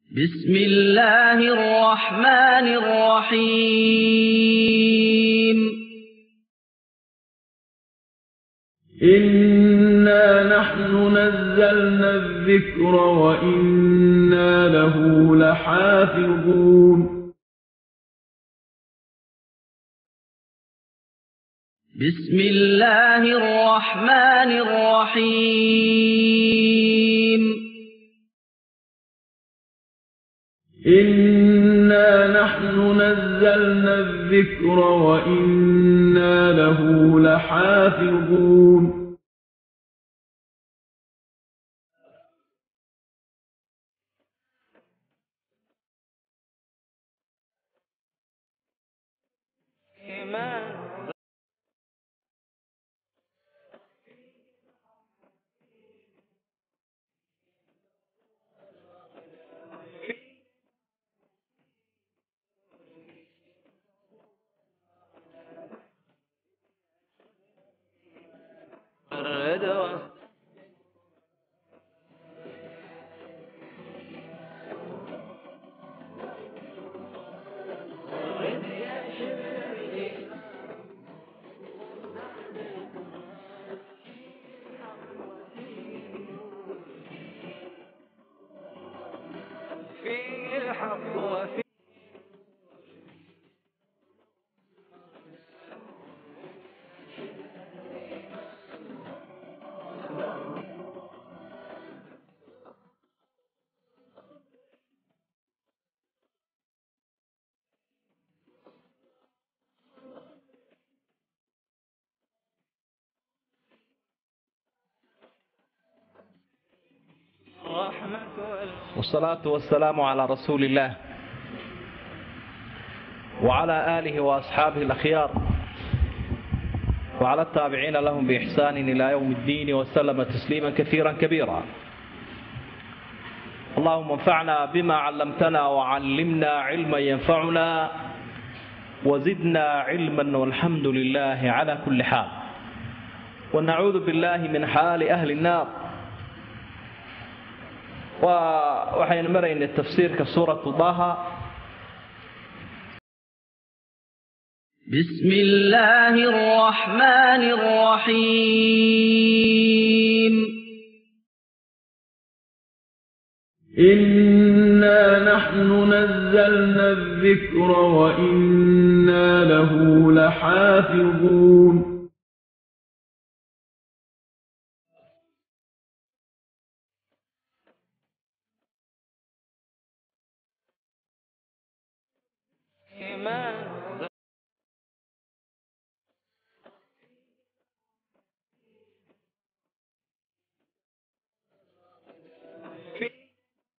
بسم الله الرحمن الرحيم إنا نحن نزلنا الذكر وإنا له لحافظون بسم الله الرحمن الرحيم إنا نحن نزلنا الذكر وإنا له لحافظون فيه الحق وفيه الرحمة وال- والصلاة والسلام على رسول الله وعلى آله وأصحابه الأخيار وعلى التابعين لهم بإحسان إلى يوم الدين وسلم تسليما كثيرا كبيرا اللهم انفعنا بما علمتنا وعلمنا علما ينفعنا وزدنا علما والحمد لله على كل حال ونعوذ بالله من حال أهل النار waa waxaynu maraynay tafsiirka suuratu daha بسم الله الرحمن الرحيم إنا نحن نزلنا الذكر وإنا له لحافظون إيمان فيه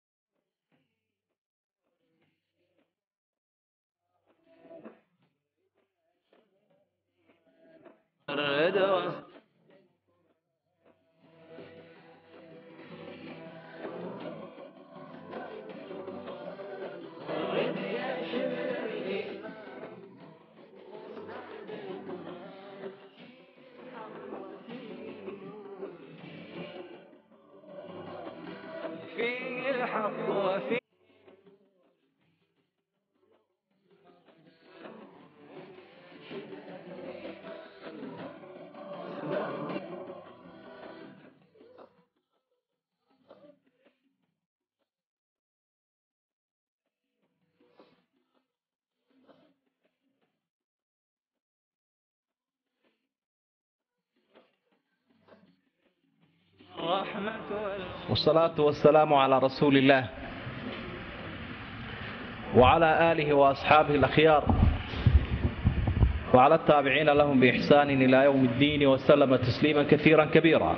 الرضا فيه الحق وفيه الرحمة وال- والصلاة والسلام على رسول الله وعلى آله وأصحابه الأخيار وعلى التابعين لهم بإحسان إلى يوم الدين وسلم تسليما كثيرا كبيرا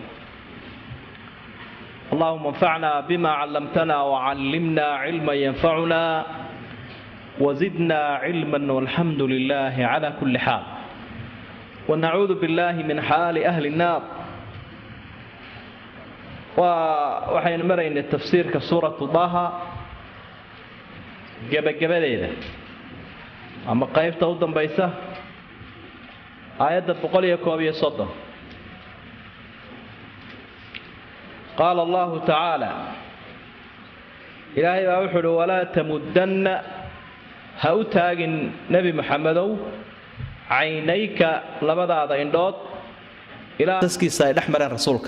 اللهم انفعنا بما علمتنا وعلمنا علما ينفعنا وزدنا علما والحمد لله على كل حال ونعوذ بالله من حال أهل النار waa waxaynu maraynay tafsiirka suuratu daha gebagabadeeda ama qaybta u dambaysa aayadda boqol iyo koob iyo soddon qaala allahu tacaala ilaahay baa wuxuu uhi walaa tamuddanna ha u taagin nebi moxamedow caynayka labadaada indhood ilaa taskiisa ay dhex mareen rasuulka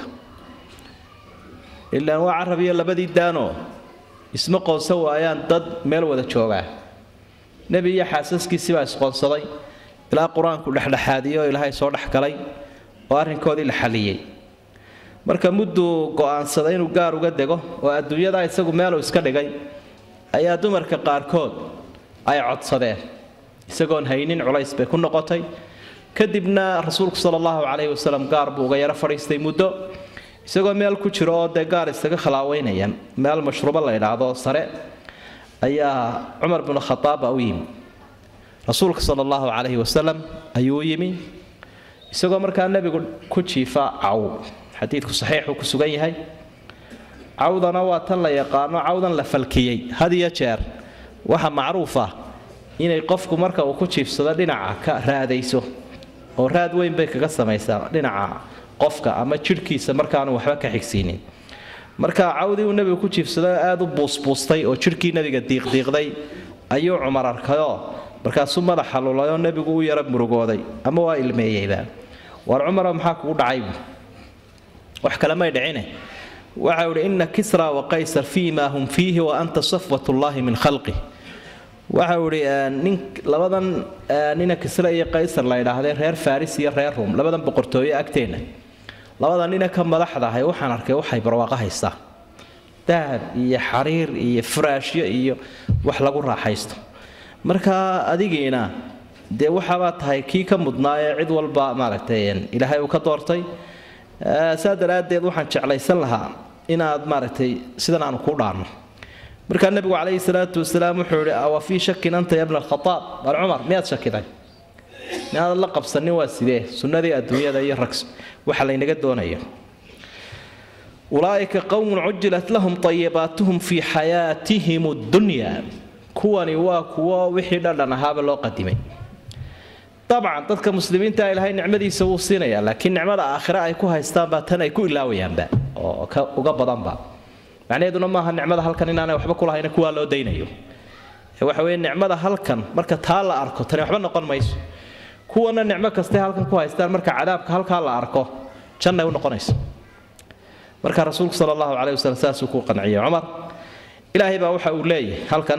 ilaan waa carab iyo labadii daanoo isma qoonsan waayaan dad meel wada joogaa nebi iyo xaasaskiisii baa isqoonsaday ilaa qur-aanku dhexdhexaadiyo oo ilaahay soo dhex galay oo arrinkoodii la xalliyey marka mudduu go'aansaday inuu gaar uga dego oo adduunyadaa isagu meeluu iska dhigay ayaa dumarka qaarkood ay codsadeen isagoon haynin culays bay ku noqotay kadibna rasuulku sala allahu calayhi wasalam gaar buu uga yaro fadhiistay muddo isagoo meel ku jiro oo dee gaar isaga khilaaweynaya meel mashruubo la idhaahdo sare ayaa cumar binu khadaaba u yimi rasuulka sala allahu calayhi wasalam ayuu u yimi isagoo markaa nebigu ku jiifa caw xadiidku saxiixuu ku sugan yahay cawdana waa tan la yaqaano cawdan la falkiyey had iyo jeer waxa macruuf ah inay qofku marka uu ku jiifsado dhinaca ka raadayso oo raad weyn bay kaga samaysaa dhinaca qofka ama jidhkiisa markaanu waxba ka xigsiinin marka cawdii uu nebigu ku jiifsado aada u buusbuustay oo jidhkii nebiga diiqdiiqday ayuu cumar arkayoo markaasuu madaxa lulayoo nebigu u yara murugooday ama waa ilmeeyeyba war cumaro maxaa kugu dhacaybu wax kale may dhicine waxau idhi ina kisra wa qaysar fii ma hum fiihi wa anta safwat ullaahi min khalqih waxau idhi nin labadan nina kisra iyo qaysar la idhaahdee reer faris iyo reer rum labadan boqortooyo agteenna labada nina ka madaxdahay waxaan arkay waxay barwaaqo haystaa dahab iyo xariir iyo furaashyo iyo wax lagu raaxaysto marka adigiina dee waxaabaa tahay kii ka mudnaa ee cid walba maaragtay ilaahay uu ka doortay saa daraaddeed waxaan jeclaysan lahaa inaad maaragtay sidan aanu kuu dhaarno markaa nebigu calayhi salaatu wasalaam wuxuu ihi awa fii shakin anta ya bna alkhataab war cumar miyaad shakiday miyaadad la qabsanin waa sidee sunnadii adduunyada iyo rag waxa laynaga doonayo ulaa'ika qowmun cujilat lahum tayibaatuhum fii xayaatihim addunya kuwani waa kuwo wixii dhadhan ahaaba loo qadimay dabcan dadka muslimiinta ilaahay nicmadiisa wuu siinayaa laakiin nicmada aakhire ay ku haystaan baa tan ay ku ilaawayaanba oo uga badanba macnaheeduna maaha nicmada halkan inaanay waxba kulahayna kuwaa loo daynayo waxa weye nicmada halkan marka taa la arko tani waxba noqon mayso kuwana nicmo kastay halkan ku haystaan marka cadaabka halkaa la arko jannay u noqonayso marka rasuulku sala allahu caleyhi wasallam saasuu ku qanciyey cumar ilaahay baa waxa uu leeyahay halkan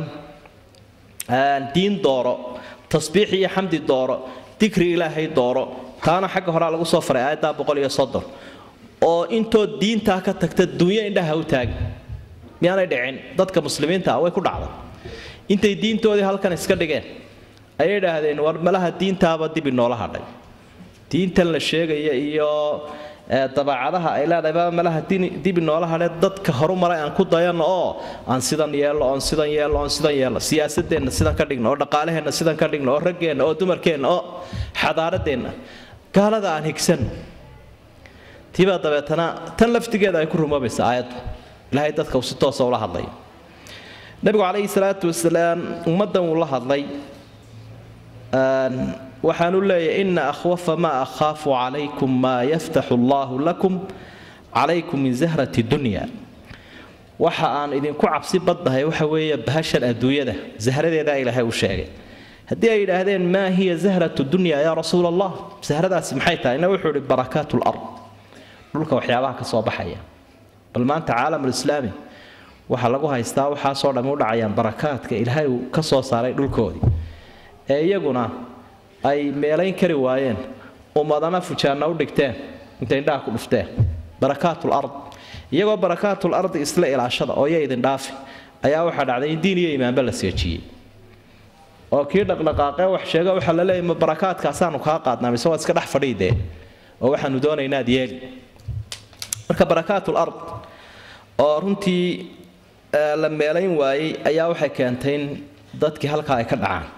diin dooro tasbiix iyo xamdi dooro dikri ilaahay dooro taana xagga horaa lagu soo faray aayaddaa boqol iyo soddon oo intood diintaa ka tagta dunyo indhaha u taagi miyaanay dhicin dadka muslimiinta ah way ku dhacday intay diintoodii halkan iska dhigeen ayay idhaahdeen war malaha diintaaba dib inoola hadhay diintan la sheegaya iyo dabeecadaha ay leedahayba malaha dib inoola hadhee dadka horu maray aan ku dayanno oo aan sidan yeelno oon sidan yeelno oon sidan yeelno siyaasadeenna sidan ka dhigno oo dhaqaalaheenna sidan ka dhigno oo raggeenna oo dumarkeenna oo xadaaradeenna gaalada aan higsanno tiibaa dabeetana tan laftigeeda ay ku rumoobaysa aayaddu ilaahay dadka uu si toosa ula hadlay nabigu calayhi salaatu wasalaam ummaddan uu la hadlay waxaanu leeyahay ina akhwafa maa akhaafu calaykum maa yaftaxu allahu lakum calaykum min zahrati dunya waxa aan idinku cabsi baddahay waxa weeye bahashan adduunyada zahradeedaa ilaahay uu sheegay haddii ay yidhaahdeen maa hiya zahratu dunya yaa rasuula allah zahradaasi maxay tahay ina wuxuu ihi barakaatu lard dhulka waxyaabaha ka soo baxaya bal maanta caalamulislaami waxaa lagu haystaa waxaasoo dhammi u dhacayaan barakaadka ilaahay uu ka soo saaray dhulkoodii ee iyaguna ay meelayn kari waayeen ummadana fujaanna u dhigteen intay indhaha ku dhufteen barakaatul ard iyagoo barakaatul ardi isla ilaashada oo ya idin dhaafi ayaa waxaa dhacday in diin iyo imaanba la seejiyey oo kii dhaqdhaqaaqee wax sheega waxaa la leeyahy ma barakaadkaasaanu kaa qaadnaa mise waad iska dhex fadhiidee oo waxaanu doonaynaa ad yeeli marka barakaatul ard oo runtii la meelayn waayey ayaa waxay keentay in dadkii halkaa ay ka dhacaan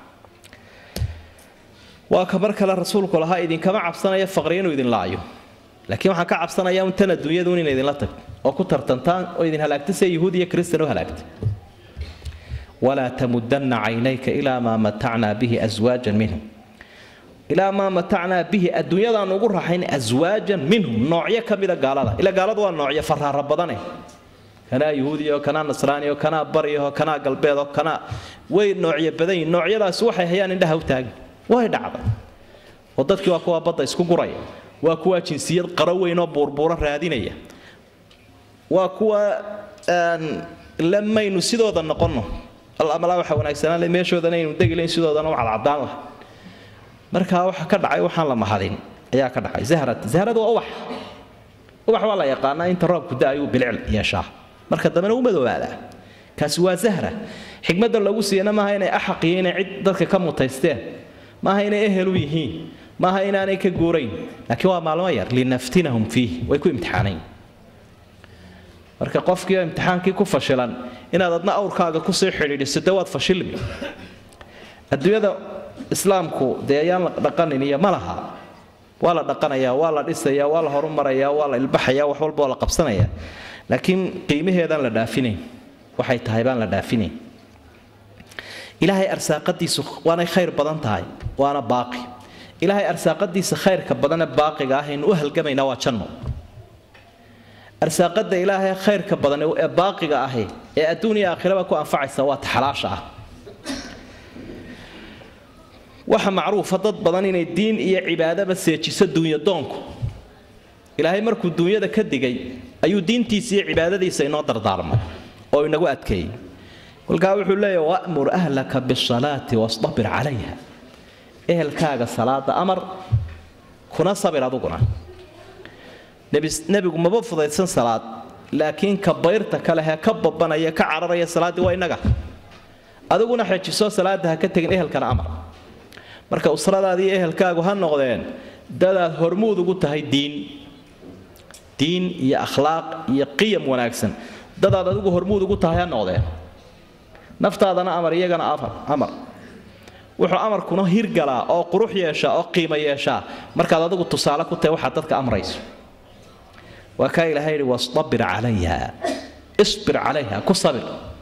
waa ka mar kale rasuulku lahaa idinkama cabsanaya faqri inuu idin laayo laakiin waxaan ka cabsanayaa un tan adduunyadun inay idinla tagto oo ku tartantaan oo idin halaagta sida yahuud iyo kristan u halaagta walaa tamudanna caynayka ilaa maa matacnaa bihi aswaajan minhum ilaa maa matacnaa bihi adduunyadaan ugu raxayn aswaajan minhum noocyo ka mida gaalada ila gaaladu waa noocyo faraara badane kanaa yuhuudiyo kanaa nasraaniyo kanaa baryaho kanaa galbeedo kanaa way noocyo badan yihin noocyadaasi waxay hayaan indhaha u taagin way dhacday oo dadkii waa kuwa badda isku guraya waa kuwa jinsiyad qaro weyn oo buurbuuro raadinaya waa kuwa lamaynu sidooda noqonno amalaa waxa wanaagsanaan le meeshoodana aynu degilayn sidoodana u cadcadaan laha markaa waxa ka dhacay waxaan la mahadin ayaa ka dhacay zahrad zahradu waa ubax ubax waa la yaqaanaa inta roobku da-ayuu bilicl yeeshaa marka dambena u madoobaadaa kaasi waa zahra xikmadda lagu siiyana maaha inay axaq iyo inay cid dadka ka mutaysteen maaha inay ehel u yihiin maaha inaanay ka guurayn laakiin waa maalmo yar linaftinahum fiih way ku imtixaanayn marka qofkii imtixaankii ku fashilan inaad adna awrkaaga kusii xidhiidhiso de waad fashilmi adduunyada islaamku dee ayaan la dhaqanin iyo ma laha waa la dhaqanayaa waa la dhisayaa waa la horumarayaa waa la ilbaxayaa wax walba waa la qabsanayaa laakiin qiimaheedaan la dhaafinayn waxay tahay baan la dhaafinayn ilaahay arsaaqadiisu waanay khayr badan tahay waana baaqi ilaahay arsaaqadiisa khayrka badane baaqiga ah aynu u halgamaynaa waa janno arsaaqada ilaahay khayrka badan ee baaqiga ahi ee adduun iyo aakhiraba ku anfacaysa waa taxalaasha ah waxa macruufa dad badan inay diin iyo cibaadaba seejiso duunyadoonku ilaahay markuu duunyada ka digay ayuu diintiisa iyo cibaadadiisa inoo dardaarmay oo inagu adkeeyey kolkaa wuxuu leeyahy wa'mur ahlaka bisalaati wastabir calayha ehelkaaga salaada amar kuna sabir aduguna nebigu maba fudaydsan salaad laakiin ka bayrta kalehee ka babanaya ka cararaya salaaddii waa innaga adiguna xejiso salaada ha ka tegin ehelkana amar marka usradaadii ehelkaagu ha noqdeen dadaad hormuud ugu tahay diin diin iyo akhlaaq iyo qiyam wanaagsan dadaad adigu hormuud ugu tahay ha noqdeen naftaadana amar iyagana amar wuxuu amarkuna hirgalaa oo qurux yeeshaa oo qiimo yeeshaa markaad adigu tusaale ku tahay waxaad dadka amrayso waa kaa ilahay yidhi wastabir calayha isbir calayha ku sabir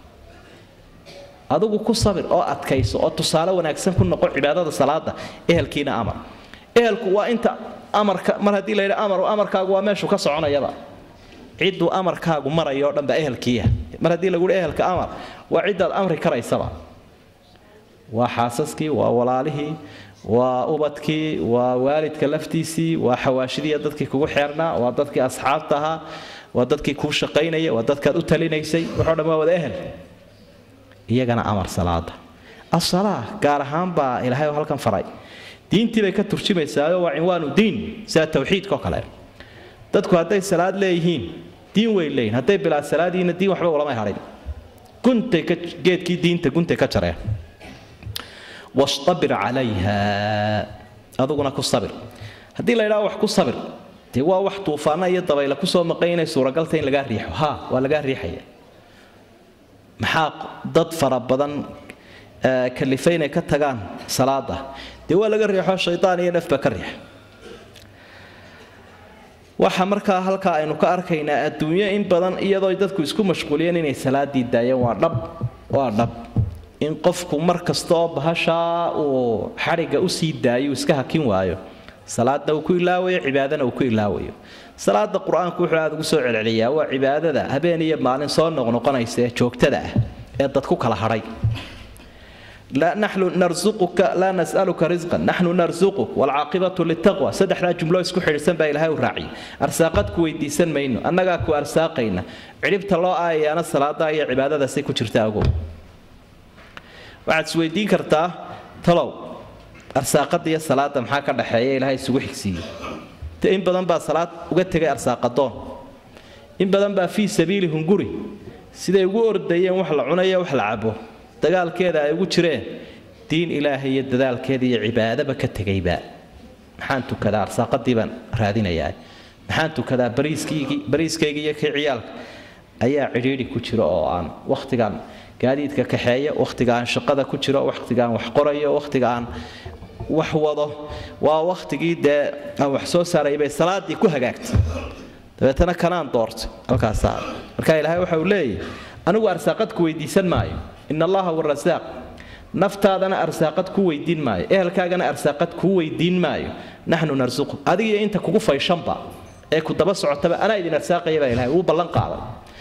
adigu ku sabir oo adkayso oo tusaale wanaagsan ku noqo cibaadada salaada ehelkiina amar ehelku waa inta amarka mar haddii la yidhi amar amarkaagu waa meeshu ka soconayaba cidduu amarkaagu marayo o dhan baa ehelkiiya mar haddii lagu yihi ehelka amar waa ciddaad amri karaysaba waa xaasaskii waa walaalihii waa ubadkii waa waalidka laftiisii waa xawaashidiiya dadkii kugu xeernaa waa dadkii asxaabta ahaa waa dadkii kuu shaqaynaya waa dadkaad u talinaysay waxoo dhan waa wada ehel iyagana amar salaada asalaa gaar ahaan baa ilaahay oo halkan faray diintii bay ka turjumaysaayo waa cinwaanu diin sida tawxiidkaoo kale dadku hadday salaad leeyihiin diin way leeyihin hadday bilaa salaadiina diin waxba ulamay hadhin guntay ka geedkii diinta guntay ka jareen wastabir calayha aduguna ku sabir haddii la ydhaha wax ku sabir dee waa wax tuufaana iyo dabayla kusoo maqan inay suuragalta in lagaa riixo ha waa lagaa riixaya maxaa dad fara badan kalifay inay ka tagaan salaada dee waa laga riixo shaydaan iyo nafba ka riix waxa markaa halkaa aynu ka arkaynaa adduunyo in badan iyadoo dadku isku mashquuliyeen inay salaadii daayeen waa dhab waa dhab in qofku mar kasta oo bahashaa uu xadhigga usii daayo iska hakin waayo salaadna uu ku ilaawayo cibaadana uu ku ilaawayo salaada qur-aanku wuxuu aada ugu soo celceliyaa waa cibaadada habeen iyo maalin soo noqnoqonaysa ee joogtada ah ee dad ku kala hadhay naxnu narsuquka laa nasaluka risqan naxnu narsuquk waalcaaqibatu litaqwa saddexdaa jumlo isku xidhisan baa ilaahay u raaciyay arsaaqad ku weydiisan mayno annagaa ku arsaaqayna cidhibta loo aayayaana salaada iyo cibaadadaasay ku jirta agow waxaad isweydiin kartaa talow arsaaqada iyo salaada maxaa ka dhaxeeya ilaahay isugu xigsiiyey te in badan baa salaad uga tegay arsaaqadoon in badan baa fii sabiili hunguri siday ugu ordayeen wax la cunayo wax la cabo dagaalkeeda ay ugu jireen diin ilaahay iyo dadaalkeeda iyo cibaadaba ka tegayba maxaan tukadaa arsaaqadii baan raadinayaa maxaan tukadaa bariiskayga iyo kii ciyaalka ayaa cidhiidhi ku jira oo aan wakhtigan gaadiidka kaxeeya wakhtiga aan shaqada ku jiro wakhtiga aan wax qorayo wakhtiga aan wax wado waa wakhtigii dee aan wax soo saaray bay salaadii ku hagaagtay dabeetana kanaan doortay halkaasaa marka ilaahay waxa uu leeyahy anigu arsaaqad ku weydiisan maayo in allaha warasaaq naftaadana arsaaqad ku weydiin maayo ehelkaagana arsaaqad kuu weydiin maayo naxnu narsuqu adigiyo inta kugu fayshanba ee ku daba socotaba anaa idin arsaaqaya baa ilahay uu ballan qaaday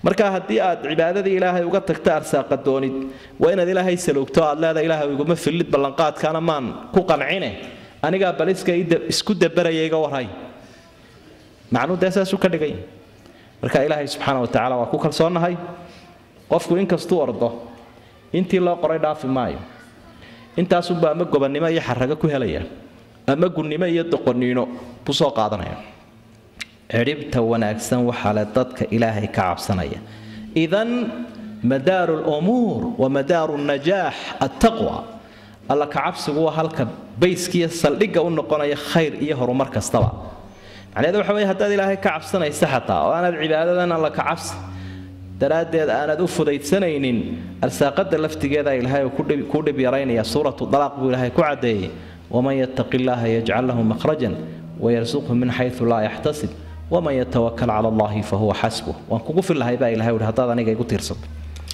marka haddii aad cibaadadii ilaahay uga tagta arsaaqa doonid waa inaad ilaahay saloogto aad leedahay ilaahay iguma fillid ballanqaadkaana maan ku qancine anigaa baliska isku dabaraya iga warhay macnuu dee saasuu ka dhigay marka ilaahay subxaana wa tacaala waa ku kalsoonnahay qofku inkastuu ordo intii loo qoray dhaafi maayo intaasunba ama gobannimo iyo xarago ku helaya ama gunnimo iyo doqoniino buu soo qaadanaya cidhibta wanaagsan waxaa le dadka ilaahay ka cabsanaya idan madaaru lumuur wa madaaru najaax attaqwa alla ka cabsigu waa halka bayskiiyo saldhigga u noqonaya khayr iyo horumar kastaba macnaheedu waxa weye haddaad ilaahay ka cabsanaysa xataa oo aanaad cibaadadan alla ka cabsi daraaddeed aanad u fudaydsanaynin arsaaqada laftigeeda ilaahay kuu dhib yaraynaya suuratu dalaaq buu ilaahay ku caddeeyey waman yattaqi illaaha yajcal lahu makhrajan wayarsuqhu min xaysu laa yaxtasib waman yatawakal cala allahi fahuwa xasbuh waan kugu fillahay baa ilahay uhi haddaad aniga igu tiirsato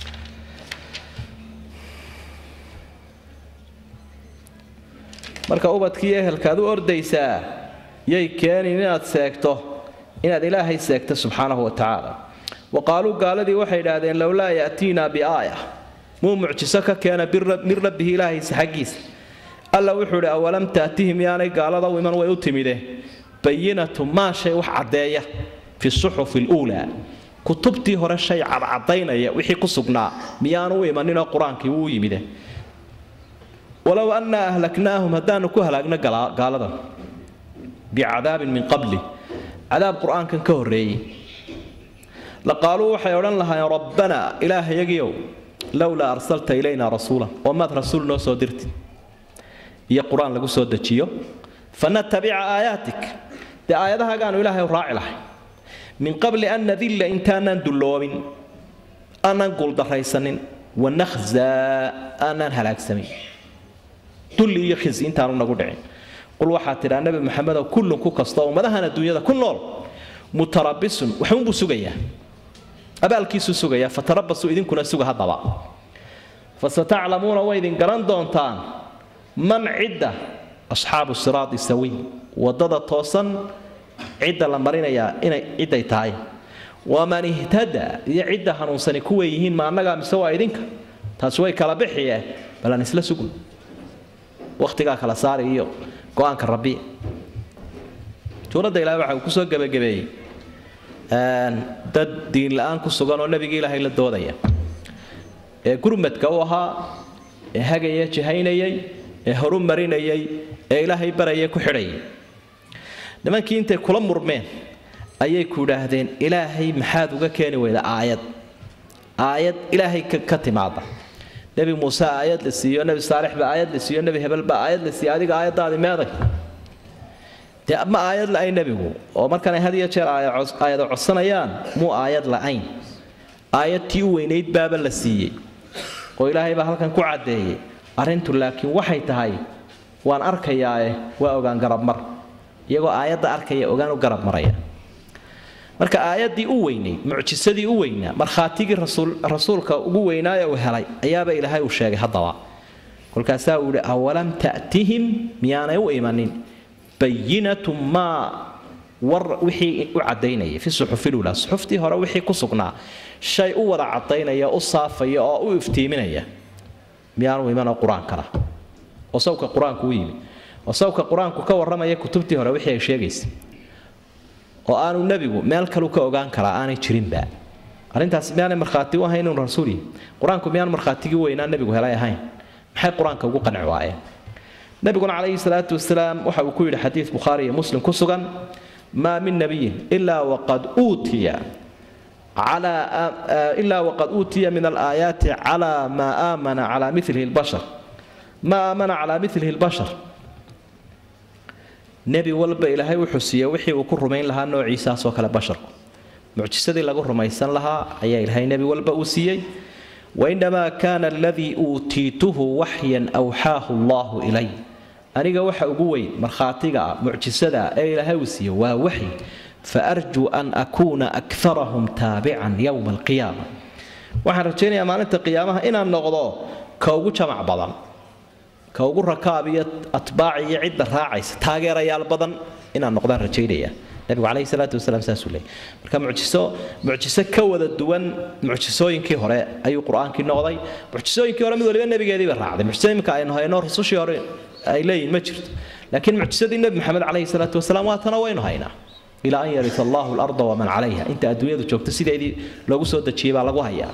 marka ubadkii ehelkaad u ordaysaa yay keenin inaad seegto inaad ilaahay seegto subxaanahu wa tacaala wa qaaluu gaaladii waxay idhaahdeen lowlaa ya'tiinaa biaaya muu mucjiso ka keena min rabbihi ilaahaysa xaggiisa alla wuxuu idhi awalam taatihim yaanay gaalada u iman way u timide bayinatu maa shay wax caddeeya fi suxufi luulaa kutubtii hore shay cadcadaynaya wixii ku sugnaa miyaanu u imaninoo qur-aankii wuu yimide walow annaa ahlaknaahum haddaanu ku halaagno gaaladan bicadaabin min qabli cadaab qur-aankan ka horreeyey laqaaluu waxay odhan lahaayeen rabbanaa ilaahayagiiow lowlaa arsalta ilaynaa rasuulan oo maad rasuul noo soo dirtid iyo qur-aan lagu soo dejiyo fanatabica aayaatik dee aayadahagaanu ilaahay raaci lahay min qabli an nadilla intaanaan dulloobin aanaan guuldarraysanin wanakhzaa aanaan halaagsamin dulli iyo khisi intaanu nagu dhicin qul waxaa tidhaa nebi maxamedow kullun ku kastoo ummadahan adduunyada ku nool mutarabisun waxuunbuu sugayaa abaalkiisuu sugayaa fatarabasuu idinkuna suga haddaba fasataclamuuna way idin garan doontaan man cidda asxaabu siraadi sawiy waddada toosan cidda la marinayaa inay cidday tahay waman ihtada iyo cidda hanuunsani kuway yihiin ma annagaa mise waa idinka taasi way kala bixiyeen balan isla sugno wakhtigaa kala saari iyo go-aanka rabbi suuradda ilahay waxa uu kusoo gebagabeeyey dad diin la-aan ku sugan oo nebigii ilaahay la doodaya ee gurmadka u ahaa ee hagaya jihaynayay ee horu marinayay ee ilaahay baraya ku xidhayay nimankii intay kula murmeen ayay ku idhaahdeen ilaahay maxaad uga keeni weyda aayad aayad ilaahay ka timaada nebi muuse aayad la siiyo nebi saalix ba aayad la siiyo nebi hebel ba aayad la siiyo adiga aayaddaadi meeday dee ma aayad la-ayn nebigu oo markanay had iyo jeer aayado codsanayaan muu aayad la-ayn aayad tii u weynayd baaba la siiyey oo ilaahay baa halkan ku caddeeyey arrintu laakiin waxay tahay waan arkayaae waa ogaan garabmar iyagoo aayadda arkaya ogaan u garab maraya marka aayaddii u weynayd mucjisadii u weynaa markhaatigii rasuulka ugu weynaaye uu helay ayaaba ilaahay uu sheegay haddaba kolkaasaa uu yihi awalam ta'tihim miyaanay u imanin bayinatu maa war wixii u cadaynaya fi suxufilula suxuftii hore wixii ku sugnaa shay u wada cadaynaya u saafaya oo u iftiiminaya miyaanu imanoo qur-aankana oo sawka qur-aanku u yimi oo sawka qur-aanku ka warramaya kutubtii hore wixii ay sheegaysa oo aanu nebigu meel kalu ka ogaan karaa aanay jirinba arrintaasi miyaanay markhaati u ahayn inuu rasuul yahay qur-aanku miyaan markhaatigii weynaa nebigu helay ahayn maxay qur-aanka ugu qanci waayeen nabiguna calayhi salaatu wasalaam waxa uu ku yidhi xadiid bukhaari iyo muslim ku sugan maa min nabiyin ilaa waqad uutiya ilaa waqad uutiya min alaayaati calaa maa aamana calaa milihi lbashar maa aamana calaa milihi lbashar nebi walba ilaahay wuxuu siiyey wixii uu ku rumayn lahaa noociisaasoo kale basharku mucjisadii lagu rumaysan lahaa ayaa ilaahay nebi walba uu siiyey wainamaa kaana aladii uutiituhu waxyan awxaahu allahu ilay aniga waxa ugu weyn markhaatiga ah mucjisada ee ilaahay uu siiye waa waxyi faarjuu an akuuna akarahum taabican yowma alqiyaama waxaan rajaynayaa maalinta qiyaamaha inaan noqdo ka ugu jamac badan ka ugu rakaab iyo atbaac iyo cidda raacaysa taageerayaal badan inaan noqdaan rajaynaya nabigu calayhi salaatu wasalaam saasuu leeyay marka mucjiso mucjiso ka wada duwan mucjisooyinkii hore ayuu qur-aankii noqday mucjisooyinkii hore mid waliba nebigeediiba raacday mucjiso imika aynu hayno rusushii hore ay leeyihin ma jirto laakiin mucjisadii nebi maxamed calayhi salaatu wasalaam waatana waynu haynaa ilaa an yarisa allahu larda waman calayha inta adduunyadu joogto sideedii loogu soo dejiyey baa lagu hayaa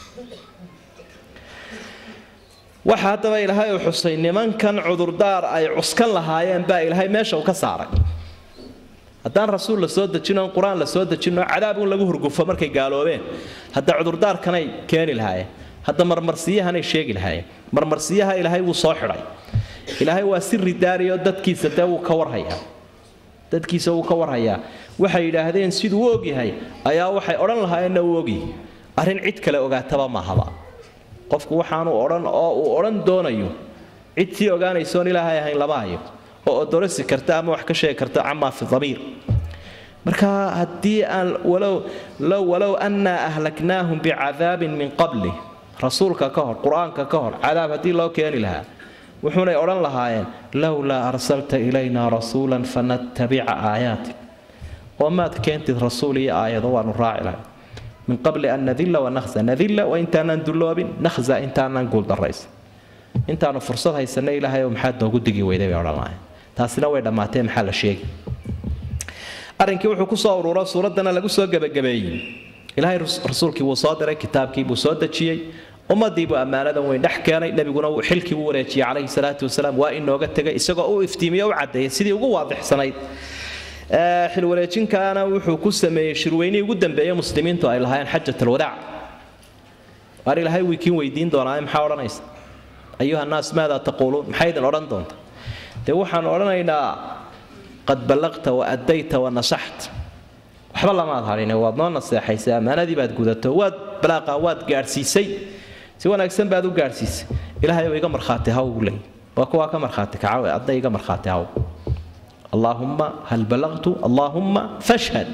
waxa haddaba ilaahay uu xusay nimankan cudurdaar ay cuskan lahaayeen baa ilaahay meesha uu ka saaray haddaan rasuul la soo dejin oon qur-aan la soo dejin oo cadaab un lagu hurgufo markay gaaloobeen hadda cudurdaarkanay keeni lahaayeen hadda marmarsiyahanay sheegi lahaayeen marmarsiyaha ilaahay wuu soo xidhay ilaahay waa siri daariyo dadkiisa dee wuu ka warhayaa dadkiisa wuu ka warhayaa waxay yidhaahdeen siduu u ogyahay ayaa waxay odhan lahaayeenna uu ogyahay arrin cid kale ogaataba maahaba qofku waxaanu odhan oo uu odhan doonayo cid sii ogaanaysoon ilaahay ahayn lama hayo oo odorasi karta ama wax ka sheegi karta camaa fi damiir marka haddii aan walow low walow annaa ahlaknaahum bicadaabin min qabli rasuulka ka hor qur-aanka ka hor cadaab haddii loo keeni lahaa wuxuunay odhan lahaayeen lowlaa arsalta ilaynaa rasuulan fanattabica aayaatik oo maad keentid rasuul iyo aayado waanu raaci lahay min qabli an nadilla wanahza nadilla waa intaanaan dulloobin nahza intaanaan guuldarraysan intaanu fursad haysanna ilaahay oo maxaad noogu digi weyday bay odhan lahayn taasina way dhammaatee maxaa la sheegi arrinkii wuxuu ku soo ururo suuraddana lagu soo gebagabeeyey ilaahay rasuulkii wuu soo diray kitaabkii buu soo dejiyey ummadii buu ammaanadan weyn dhex keenay nebiguna xilkii u wareejiyey calayhi salaatu wasalaam waa inooga tegay isagoo u iftiimiyo u caddeeyay sidii ugu waadixsanayd xilwareejinkaana wuxuu ku sameeyey shirweynihii ugu dambeeyey muslimiintu ay lahaayeen xajat alwadaac waar ilaahay wiikiin weydiin doonaa maxaa odhanaysa ayuha naas maadaa taquuluun maxay idin odhan doonta dee waxaan odhanaynaa qad ballaqta wa addayta wa nasaxta waxba lamaad hadhine waad noo naseexaysay ammaanadii baad gudato waad balaaqa waad gaadhsiisay si wanaagsan baad u gaadhsiisay ilaahay oo iga markhaati haw buu leeyay waa kuwaa ka markhaati kacawe adna iga markhaati haw allaahumma hal balaqtu allaahumma fashhad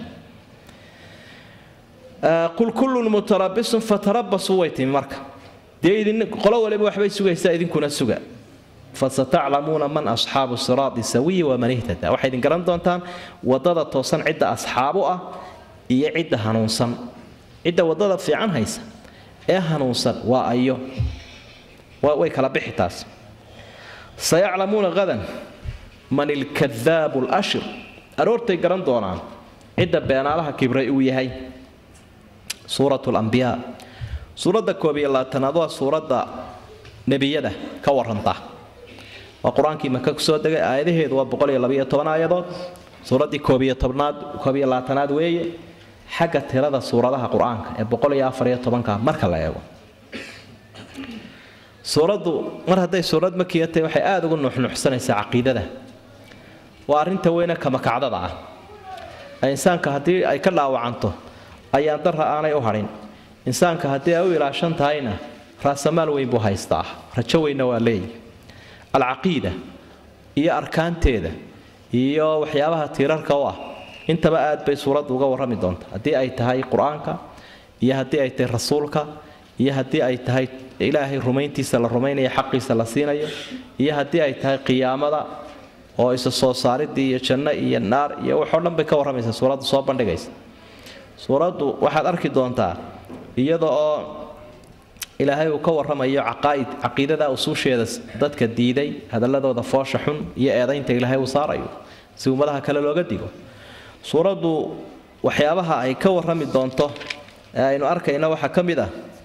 qul kullun mutarabisun fatarabasuu way timi marka dee idin qolo waliba waxbay sugaysaa idinkuna suga fasataclamuuna man asxaabu siraadi sawiyi waman ihtada waxay idin garan doontaan wadada toosan cidda asxaabu ah iyo cidda hanuunsan cidda wadada fiican haysa ee hanuunsan waa ayo way kala bixi taas sayaclamuuna hadan man ilkadaabu lashir aroortay garan doonaan cidda beenaalaha kibray uu yahay suurat lambiyaa suuradda koob iyo labaatanaad waa suuradda nebiyada ka waranta waa qur-aankii maka kusoo degay aayadaheedu waa boqol iyo labaiyo toban aayadood suuraddii koob iyo tobnaad koob iyo labaatanaad weeye xagga tirada suuradaha qur-aanka ee boqol iyo afar iyo tobanka marka la eego suuraddu mar hadday suurad makiya tahay waxay aada ugu nuuxnuuxsanaysaa caqiidada waa arrinta weyne kamakacdada ah insaanka haddii ay ka dhaawacanto ayaan darra aanay u hadhin insaanka haddii ay u ilaashan tahayna raasamaal weyn buu haystaa rajo weynna waa leeyahy alcaqiida iyo arkaanteeda iyo waxyaabaha tiirarka u ah intaba aad bay suuraddu uga warrami doonta haddii ay tahay qur-aanka iyo haddii ay tahay rasuulka iyo haddii ay tahay ilaahay rumayntiisa la rumaynayo xaqiisa la siinayo iyo haddii ay tahay qiyaamada oo isa soo saaridii iyo janno iyo naar iyo waxoo dhan bay ka warramaysaa suuraddu soo bandhigaysa suuraddu waxaad arki doontaa iyada oo ilaahay uu ka warramayo caqaa'id caqiidada usuusheeda dadka diiday hadalladooda foosha xun iyo eedaynta ilaahay uu saarayo si ummadaha kale looga digo suuraddu waxyaabaha ay ka warrami doonto ee aynu arkayna waxaa ka mid ah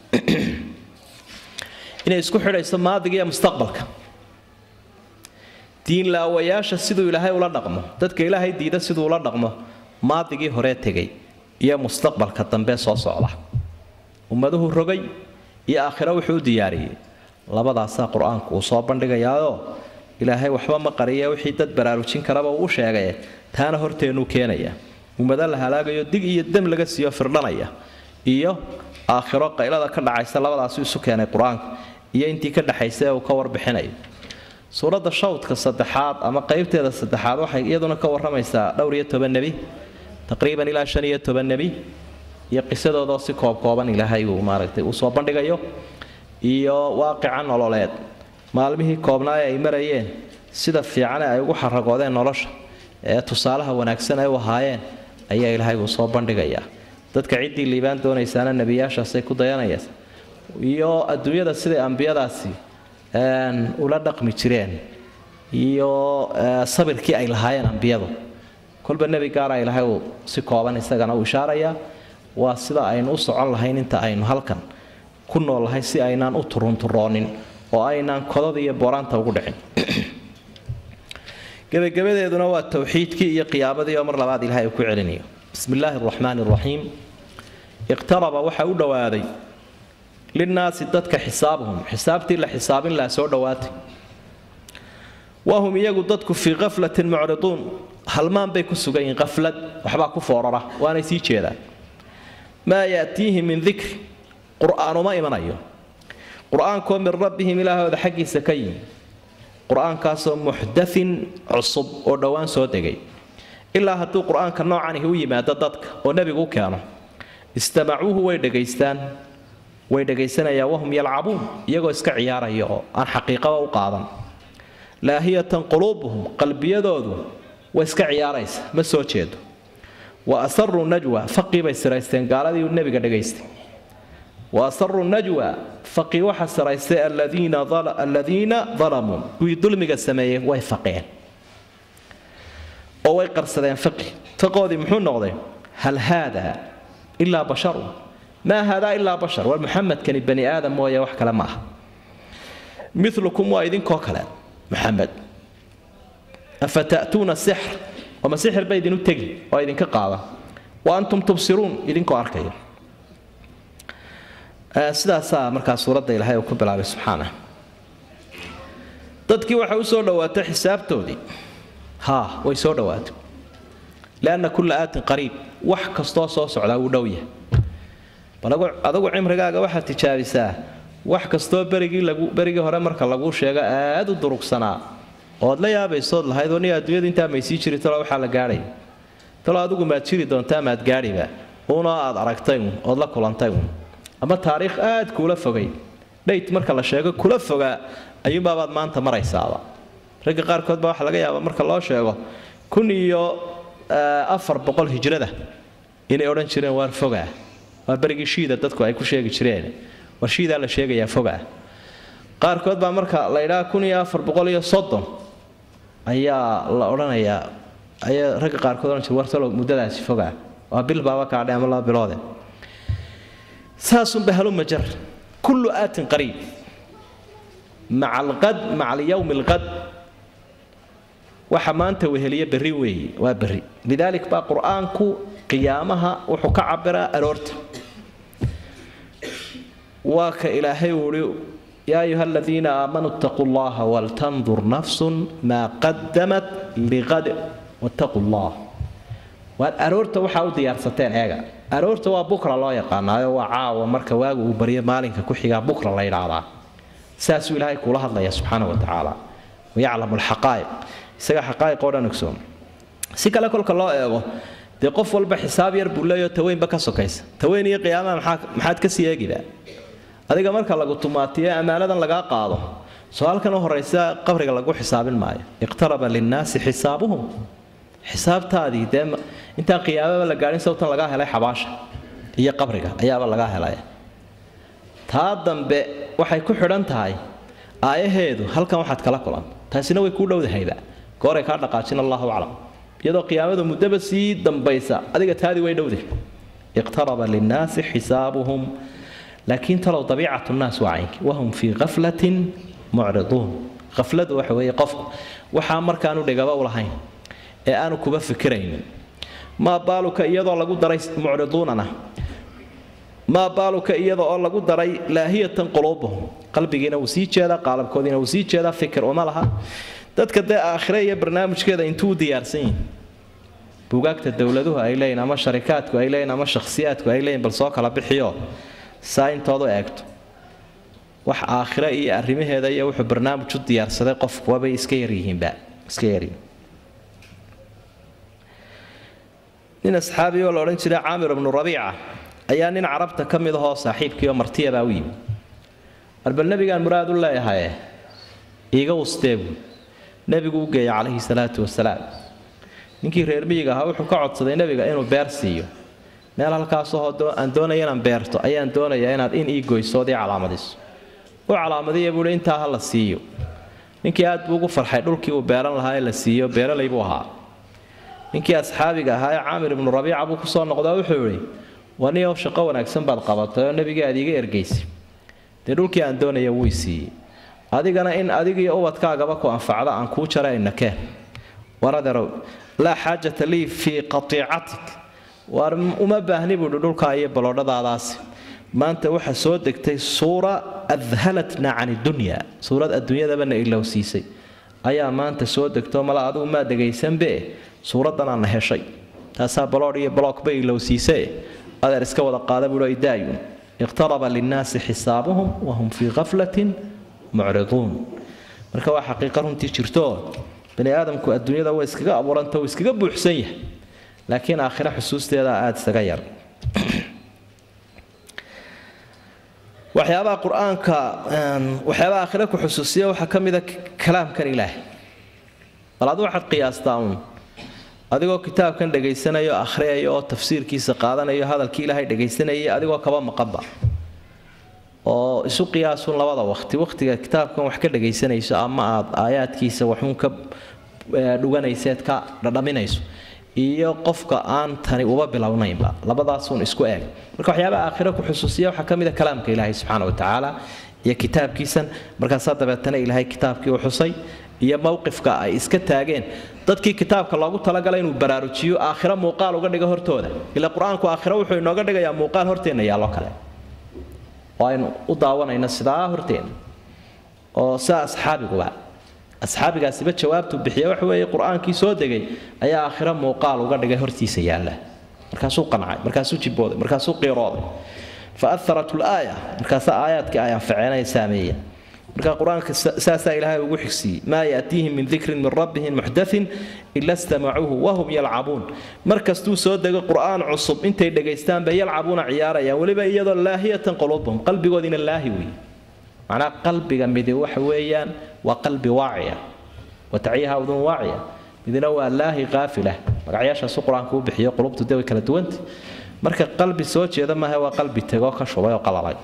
inay isku xidhayso maadiga iyo mustaqbalka diinlaawayaasha siduu ilaahay ula dhaqmo dadka ilaahay diida siduu ula dhaqmo maadigii horee tegay iyo mustaqbalka dambe soo socda ummaduhu rogay iyo aakhiro wuxuu u diyaariyey labadaasaa qur-aanku uu soo bandhigayaayoo ilaahay waxba ma qariya wixii dad baraarujin karaba uu u sheegaye taana horteennuu keenaya ummado la halaagayo dig iyo dam laga siiyo firdhanaya iyo aakhiro qaylada ka dhacaysa labadaasu isu keenay qur-aanka iyo intii ka dhexaysa ee uu ka warbixinayo suuradda shawdka saddexaad ama qaybteeda saddexaad waxay iyaduna ka warramaysaa dhowr iyo toban nebi taqriiban ilaa shan iyo toban nebi iyo qisadoodoo si koobkooban ilaahay uu maaragtay uu soo bandhigayo iyo waaqica nololeed maalmihii koobnaa ee ay marayeen sida fiicane ay ugu xaragoodeen nolosha ee tusaalaha wanaagsan ay u ahaayeen ayaa ilaahay uu soo bandhigayaa dadka ciddii liibaan doonaysaana nebiyaashaasay ku dayanaysa iyo adduunyada siday ambiyadaasi ula dhaqmi jireen iyo sabirkii ay lahaayeen ambiyadu kolba nebi gaara ilaahay uu si kooban isagana uu ishaarayaa waa sida aynu u socon lahayn inta aynu halkan ku noolnahay si aynaan u turunturoonin oo aynaan kodada iyo boraanta ugu dhicin gebagabadeeduna waa towxiidkii iyo qiyaamadii oo mar labaad ilahay uu ku celinayo bismi illaahi araxmaani araxiim iqtaraba waxaa u dhowaaday linnaasi dadka xisaabuhum xisaabtii la xisaabin laha soo dhowaatay wahum iyagu dadku fii kaflatin mucriduun halmaan bay ku sugan yihiin qaflad waxbaa ku foorara waanay sii jeedaan maa yaatiihi min dikri qur'aan uma imanayo qur-aankoo min rabbihim ilaahooda xaggiisa ka yimi qur-aankaasoo muxdathin cusub oo dhowaan soo degay ilaa hadduu qur-aanka noocanihi u yimaado dadka oo nebigu u keeno istamacuuhu way dhegaystaan way dhegaysanayaan wahum yalcabuun iyagoo iska ciyaaraya oo aan xaqiiqaba u qaadan laahiyatan quluubuhum qalbiyadoodu way iska ciyaaraysa ma soo jeedo wa asaruu najwa faqii bay siraysteen gaaladii uu nebiga dhegaystay wa asaruu najwa faqii waxa siraystay aladiina dalamuu kuwii dulmiga sameeyey way faqeen oo way qarsadeen faqi faqoodii muxuu noqday hal haada ilaa basharun maa haadaa ilaa bashar war muxamedkani bani aadam mooye wax kale ma aha milukum waa idinkoo kale muxamed afa ta'tuuna sixr ama sixir ba idinu tegi oo idinka qaada wa antum tubsiruun idinkoo arkaya sidaasaa markaa suuradda ilaahay uu ku bilaabay subxaana dadkii waxay u soo dhowaatay xisaabtoodii haa way soo dhowaatay lianna kulla aatin qariib wax kastoo soo socdaa wuu dhow yahay bal adagu cimrigaaga waxaad tijaabisaa wax kastoo berigii lagu berigii hore marka laguu sheego aad u durugsanaa ood la yaabaysood lahayd oo nin adduunyadu intaa maysii jiri talo waxaa la gaadhay talo adigu maad jiri doontaa maad gaadhiba uuna aad aragtay un ood la kulantay un ama taariikh aad kuula fogay dhayt marka la sheego kula fogaa ayuunbaabaad maanta maraysaaba ragga qaarkood baa waxaa laga yaabaa marka loo sheego kun iyo afar boqol hijrada inay odhan jireen waar fogaa waa berigii shiida dadku ay ku sheegi jireen war shiidaa la sheegayaa fogaa qaarkood baa marka la ydhaa kun iyo afar boqol iyo soddon ayaa la odhanayaa ayaa ragga qaarkood odhan jira wartalo muddadaasi fogaa waa bil baaba kaadhe ama laba biloode saasunba haluma jar kullu aatin qariib maca alqad maca alyawmi alqad waxa maanta weheliya berri weeye waa berri lidaalik baa qur-aanku qiyaamaha wuxuu ka cabiraa aroorta waa ka ilaahay uhi yaa ayuha aladiina aamanuu ittaquu llaha waltandur nafsun maa qadamat liqad wattaquu llah waad aroorta waxaa u diyaarsateen eega aroorta waa bukra loo yaqaanaayo waa caawa marka waagu uu baryo maalinka ku xigaa bukra la yidhaahdaa saasuu ilaahay kuula hadlaya subxaana wa tacaala wayaclamu alxaqaa'iq isaga xaqaa'iq oo dhan ogsoon si kale kolka loo eego dee qof walba xisaab yar buu leeyaho taweynba ka sokaysa taweyn iyo qiyaamaha maxaa maxaad ka sii eegida adiga marka lagu tumaatiyo ammaanadan lagaa qaado soo halkan u horaysa qabriga lagu xisaabin maayo iqtaraba linnaasi xisaabuhum xisaabtaadii dee intaan qiyaamaba la gaadhin sawtan lagaa helay xabaasha iyo qabriga ayaaba lagaa helay taa dambe waxay ku xidhan tahay aayaheedu halkan waxaad kala kulan taasina way kuu dhowdahayba gooray kaa dhaqaajin allahu aclam iyadoo qiyaamadu muddaba sii dambaysa adiga taadii way dhowday iqtaraba linnaasi xisaabuhum laakiin talow dabiicatu nnaas waa caynki wahum fii kaflatin mucriduun kafladu waxa weeye qofku waxaa markaanu dhigaba u lahayn ee aanu kuba fikiraynin maa baaluka iyadoo lagu daray mucriduunana maa baaluka iyada oo lagu daray laahiyatan quluubuhum qalbigiina wuu sii jeedaa qaalabkoodiina wuu sii jeedaa fikir uma laha dadka dee aakhire iyo barnaamijkeeda intuu u diyaarsan yihin buugaagta dowladuhu ay leeyihin ama sharikaadku ay leeyihin ama shakhsiyaadku ay leeyihin bal soo kala bixiyo saa intoodu eegto wax aakhire iyo arrimaheeda iyo wuxuu barnaamij u diyaarsaday qofku wabay iska yaryihiinba iska yaryihiin nin asxaabi oo la odhan jiray caamir ibnu rabiica ayaa nin carabta ka mid ahoo saaxiibkii oo martiyabaa u yimi arbal nebigaan muraad u leeyahaye iiga wusteegu nebigu u geeya calayhi salaatu wasalaam ninkii reer miyiga ahaa wuxuu ka codsaday nebiga inuu beer siiyo meel halkaasoo aan doonaya inaan beerto ayaan doonayaa inaad in ii goysood ii calaamadiso u calaamadiya buuhi intaa ha la siiyo ninkii aad buu ugu farxay dhulkii uu beeran lahaa ee la siiyo beeralay buu ahaa ninkii asxaabiga ahaa ee caamir ibnu rabiica buu kusoo noqdaa wuxuu idhi waniyow shaqo wanaagsan baad qabatay oo nebigii aad iiga ergaysay dee dhulkii aan doonaya wuu siiyey adigana in adigiiyo ubadkaagaba ku anfacda aan kuu jara inakeen waraderow laa xaajata lii fii qatiicatik waar uma baahni buuhi dhulkaa iyo baloodhadaadaasi maanta waxaa soo degtay suura adhalatna can iddunya suurad adduunyadabana ilowsiisay ayaa maanta soo degto mala adigu maa dhegaysanbe suuraddanana heshay taasaa baloodh iyo balookba ilowsiise adeer iska wada qaada buuhi idaayun iqtaraba linnaasi xisaabuhum wahum fii khaflatin mucriduun marka waa xaqiiqa runtii jirto bani aadamku adduunyada way iskaga abuuranta uu iskaga buuxsan yahay laakiin aakhira xusuusteeda aada isaga yar waxyaabaha qur-aanka waxyaabaha aakhira ku xusuusiya waxaa ka mida kalaamkan ilaahay bal adu waxaad qiyaastaa uun adigoo kitaabkan dhagaysanayo akhriyaya oo tafsiirkiisa qaadanayo hadalkii ilaahay dhagaysanayay adigoo kaba maqanba oo isu qiyaasun labada waqti waqtiga kitaabkan wax ka dhagaysanayso ama aad aayaadkiisa waxuun ka dhuganayseed ka dhadhaminayso iyo qofka aan tani uba bilownaynba labadaasuun isku eeg marka waxyaabaha aakhira ku xusuusiya waxaa ka mid a kalaamka ilaahay subxaana watacaala iyo kitaabkiisan markaasaa dabeetana ilaahay kitaabkii u xusay iyo mowqifka ay iska taageen dadkii kitaabka loogu talagalay inuu baraarujiyo aakhiro muuqaal uga dhigo hortooda ila qur-aanku aakhiro wuxuu inooga dhigayaa muuqaal horteenna yaallo kale oo aynu u daawanayno sidaa horteenna oo sidaa asxaabiguba asxaabigaasiba jawaabtuu bixiya waxa weeye qur-aankii soo degay ayaa aakhiro muuqaal uga dhigay hortiisa yaalla markaasuu qancay markaasuu jibooday markaasuu qiirooday fa aharat laaya markaasaa aayaadkii ay anfaceenaya saameeya marka qur-aanka saasaa ilaahay ugu xigsiiyey maa yaatiihim min dikrin min rabbihim muxdathin ila stamacuuhu wahum yalcabuun markastuu soo dego qur-aan cusub intay dhagaystaan bay yalcabuuna ciyaarayaan weliba iyadoo laahiyatan quluubahum qalbigoodiina laahi weeye macnaha qalbiga midi waxa weeyaan waa qalbi waaciya wataciyaha udun waaciya midna waa laahi qaafila magacyaashaasu qur-aanku u bixiyo qulubtu de way kala duwanta marka qalbi soo jeeda maaha waa qalbi tegoo ka shubay oo qalalay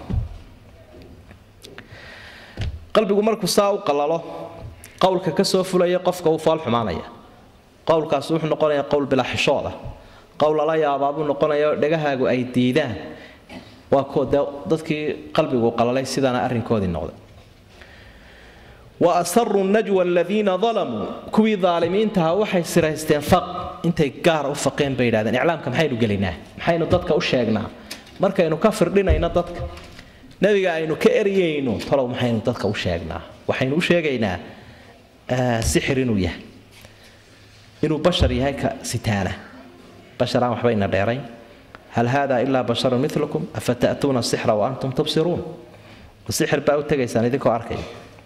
qalbigu markuu saa u qalalo qowlka ka soo fulaya qofka uu fool xumaanaya qowlkaas wuxuu noqonayaa qowl bilaa xishooda qowl lala yaabaabuu noqonaya dhegahaagu ay diidaan waa kuwa dee dadkii qalbigu qalalay sidaana arrinkoodii noqday wa asaruu najwa aladiina dalamuu kuwii daalimiintaha waxay siraysteen faq intay gaar u faqeen bay yidhahdeen iclaamka maxaynu gelinaa maxaynu dadka u sheegnaa markaynu ka firdhinayno dadka nebiga aynu ka eryayno talow maxaynu dadka u sheegnaa waxaynu u sheegaynaa sixir inuu yahay inuu bashar yahay ka sitaana bashar aan waxbayna dheerayn hal hada ilaa basharun milukum afa ta'tuuna sixra wa antum tubsiruun sixir baa u tegaysaan idinkoo arkaya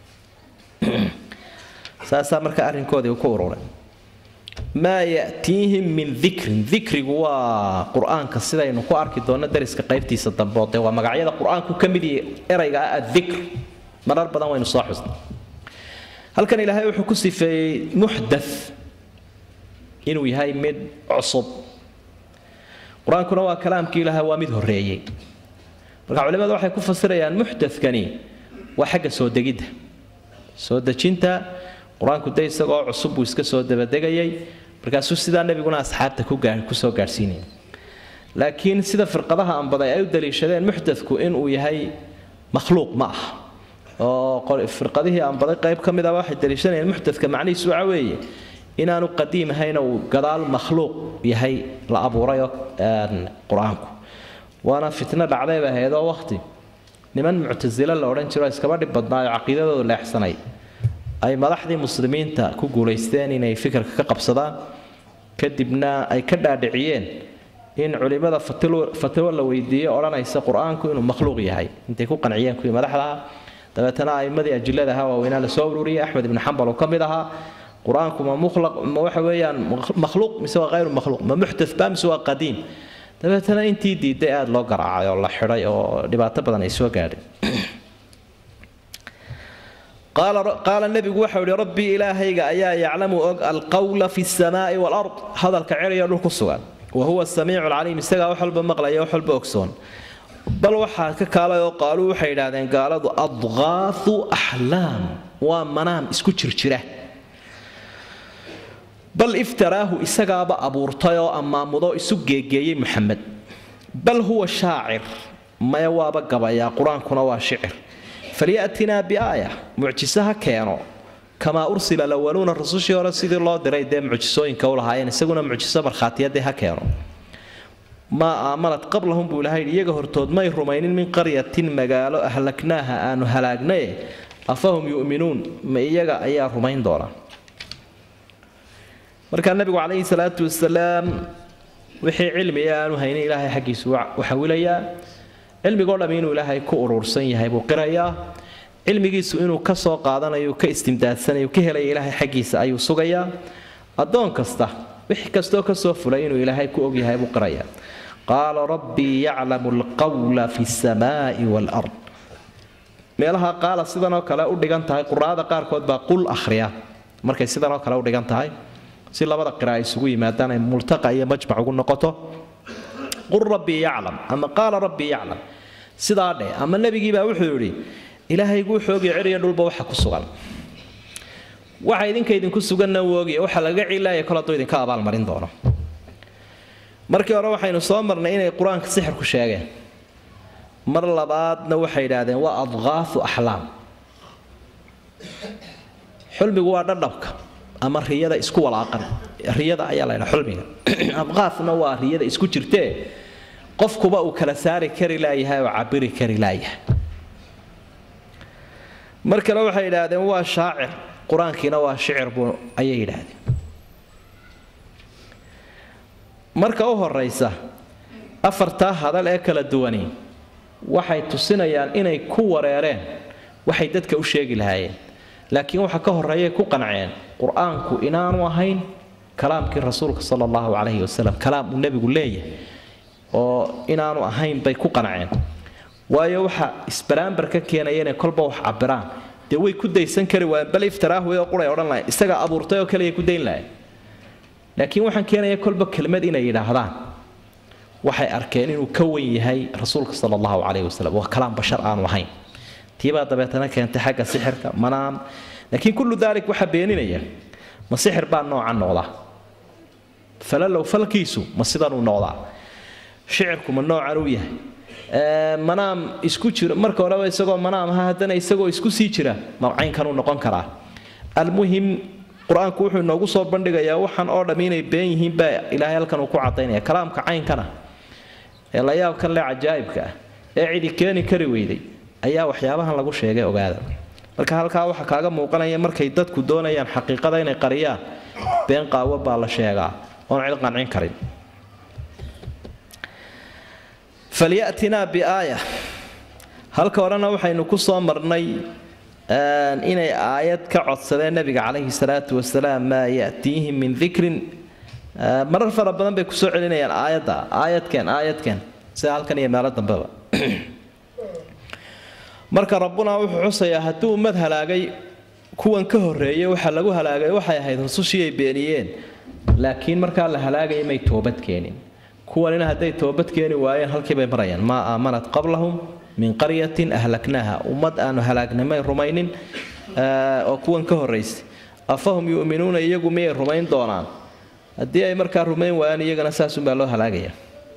saasaa marka arrinkoodii uu ku ururay maa ya'tiihim min dikrin dikrigu waa qur-aanka sidaynu ku arki doonno dariska qaybtiisa dambe oo dee waa magacyada qur-aanku ka mid yahay erayga ah addikr marar badan waynu soo xusnay halkan ilaahay wuxuu ku sifeeyey muxdath inuu yahay mid cusub qur-aankuna waa kalaamkii ilaahay waa mid horreeyey marka culimadu waxay ku fasirayaan muxdathkani waa xagga soo degidda soo dejinta qur-aanku de isagoo cusub buu iska soo dabadegayay markaasuu sidaa nebiguna asxaabta kusoo gaadhsiinaya laakiin sida firqadaha anbaday ay u daliishadeen muxdadku inuu yahay makhluuq ma ah oo firqadihii anbaday qayb ka mid a waxay daliishanayeen muxdadka macnihiisu waxa weeye inaanu qadiim ahayna uu gadaal makhluuq yahay la abuurayoo qur-aanku waana fitno dhacday bay ahayd oo waqti niman muctasilo la odhan jiro iskaba dhib badnaayo caqiidadooda leexsanay ay madaxdii muslimiinta ku guulaysteen inay fikirka ka qabsadaan kadibna ay ka dhaadhiciyeen in culimada fatwo la weydiiyo odhanaysa qur-aanku inuu makhluuq yahay intay ku qanciyeen kuwii madaxdaha dabeetana aimadii ajilada ahaa waaweynaa la soo ururiyey axmed ibnu xambal uu ka mid ahaa qur-aanku ma mulaq ma waxa weeyaan makhluuq mise waa hayru makhluuq ma muxdath ba mise waa qadiim dabeetana intii diiday aada loo garaacay oo la xidhay oo dhibaato badan ay soo gaadhay qaala nebigu waxau ihi rabbii ilaahayga ayaa yaclamu og alqawla fi samaa'i walard hadalka ceriyo dhul ku sugan wa huwa samiicu lcaliim isagaa wax walba maqlaya wax walba ogsoon bal waxaa ka kaalay oo qaaluu waxay idhaahdeen gaaladu adqaahu axlaam waa manaam isku jirjira bal iftaraahu isagaaba abuurtay oo ammaamudo isu geegeeyey muxamed bal huwa shaacir maya waaba gabayaa qur-aankuna waa shicir falyatinaa biaaya mucjise ha keeno kamaa ursila lawaluuna rasushii hore sidii loo diray dee mucjisooyinka u lahaayeen isaguna mucjiso markhaatiyadee ha keeno maa aamanad qablahum buu ilahay iyaga hortood may rumaynin min qaryatin magaalo ahlaknaaha aanu halaagnaye afahum yu'minuun ma iyaga ayaa rumayn doona markaa nabigu calayhi salaatu wasalaam wixii cilmiga aanu haynin ilaahay xaggiisu u xawilayaa cilmigoo dham inuu ilaahay ku urursan yahay buu qirayaa cilmigiisu inuu ka soo qaadanayo ka istimdaadsanayo ka helaya ilaahay xaggiisa ayuu sugayaa addoon kasta wix kastoo kasoo fulay inuu ilaahay ku ogyahay buu qirayaa qaala rabbii yaclamu alqawla fi samaa'i waalard meelaha qaala sidanoo kale u dhigan tahay quraada qaarkood baa qul akhriya markay sidanoo kale u dhigan tahay si labada qira ay isugu yimaadaan ay multaqa iyo majmac ugu noqoto qul rabbii yaclam ama qaala rabbii yaclam sidaa dheh ama nebigiibaa wuxuu yidhi ilaahaygu wuxuu ogya ceriya dhulba waxa ku sugan waxa idinka idinku suganna uu ogya waxa laga cilaaya kol hadduu idinka abaalmarin doono markii hore waxaynu soo marnay inay qur-aanka sixirku sheegeen mar labaadna waxay yidhaahdeen waa adqaafu axlaam xulmigu waa dhadhabka ama riyada isku walaaqan riyada ayaa la ydhaa xulmiga adqaafna waa riyada isku jirtee qofkuba uu kala saari kari laayahay oo cabiri kari laayahay mar kale waxay yidhaahdeen waa shaacir qur-aankiina waa shicir buu ayay yidhaahdeen marka u horaysa afartaa hadal ee kala duwani waxay tusinayaan inay ku wareereen waxay dadka u sheegi lahaayeen laakiin waxa ka horeeyay ku qanceen qur-aanku inaanu ahayn kalaamkii rasuulka sala allahu calayhi wasalam kalaam uu nebigu leeyahay oo inaanu ahayn bay ku qanceen waayo waxa isbaraambar ka keenaya inay kolba wax cabiraan dee way ku daysan kari waayeen bal iftiraahu way quray odhan lahayn isagaa abuurtay oo kaliya ku dayn lahayn laakiin waxaan keenaya kolba kelmad inay yidhaahdaan waxay arkeen inuu ka wen yahay rasuulka sala allahu calayhi wasalam waa kalaam bashar aanu ahayn tiibaa dabeetana keentay xagga sixirka manaam laakiin kullu daalik waxaa beeninaya ma sixir baa noocan noqdaa falalow falkiisu ma sidanuu noqdaa shicirku ma noocan uu yahay manaam isku jira marka horeba isagoo manaam aha haddana isagoo isku sii jira mawcaynkanuu noqon karaa almuhim qur-aanku wuxuu inoogu soo bandhigayaa waxaan oo dham inay been yihiin baa ilaahay halkan uu ku cadaynaya kalaamka caynkana ee la yaabkan le cajaa'ibka ah ee cidi keeni kari weyday ayaa waxyaabahan lagu sheegay ogaada marka halkaa waxaa kaaga muuqanaya markay dadku doonayaan xaqiiqada inay qariyaan been qaawo baa la sheegaa oon cid qancin karin falyatinaa biaaya halka horena waxaynu ku soo marnay inay aayad ka codsadeen nabiga calayhi salaatu wasalaam maa yatiihim min dikrin marar fara badan bay kusoo celinayaan aayadda aayadkeen aayadkeen sida halkan iyo meelo dambeba marka rabbuna wuxuu xusayaa hadduu ummad halaagay kuwan ka horreeyay waxa lagu halaagay waxay ahayd rusushii ay beeniyeen laakiin markaa la halaagaya may toobad keenin kuwanina hadday toobad keeni waayeen halkii bay marayaan maa aamanat qablahum min qaryatin ahlaknaaha ummad aanu halaagnamay rumaynin oo kuwan ka horraysay afahum yu'minuuna iyagu miyay rumayn doonaan haddii ay markaa rumayn waayaan iyagana saasunbaa loo halaagaya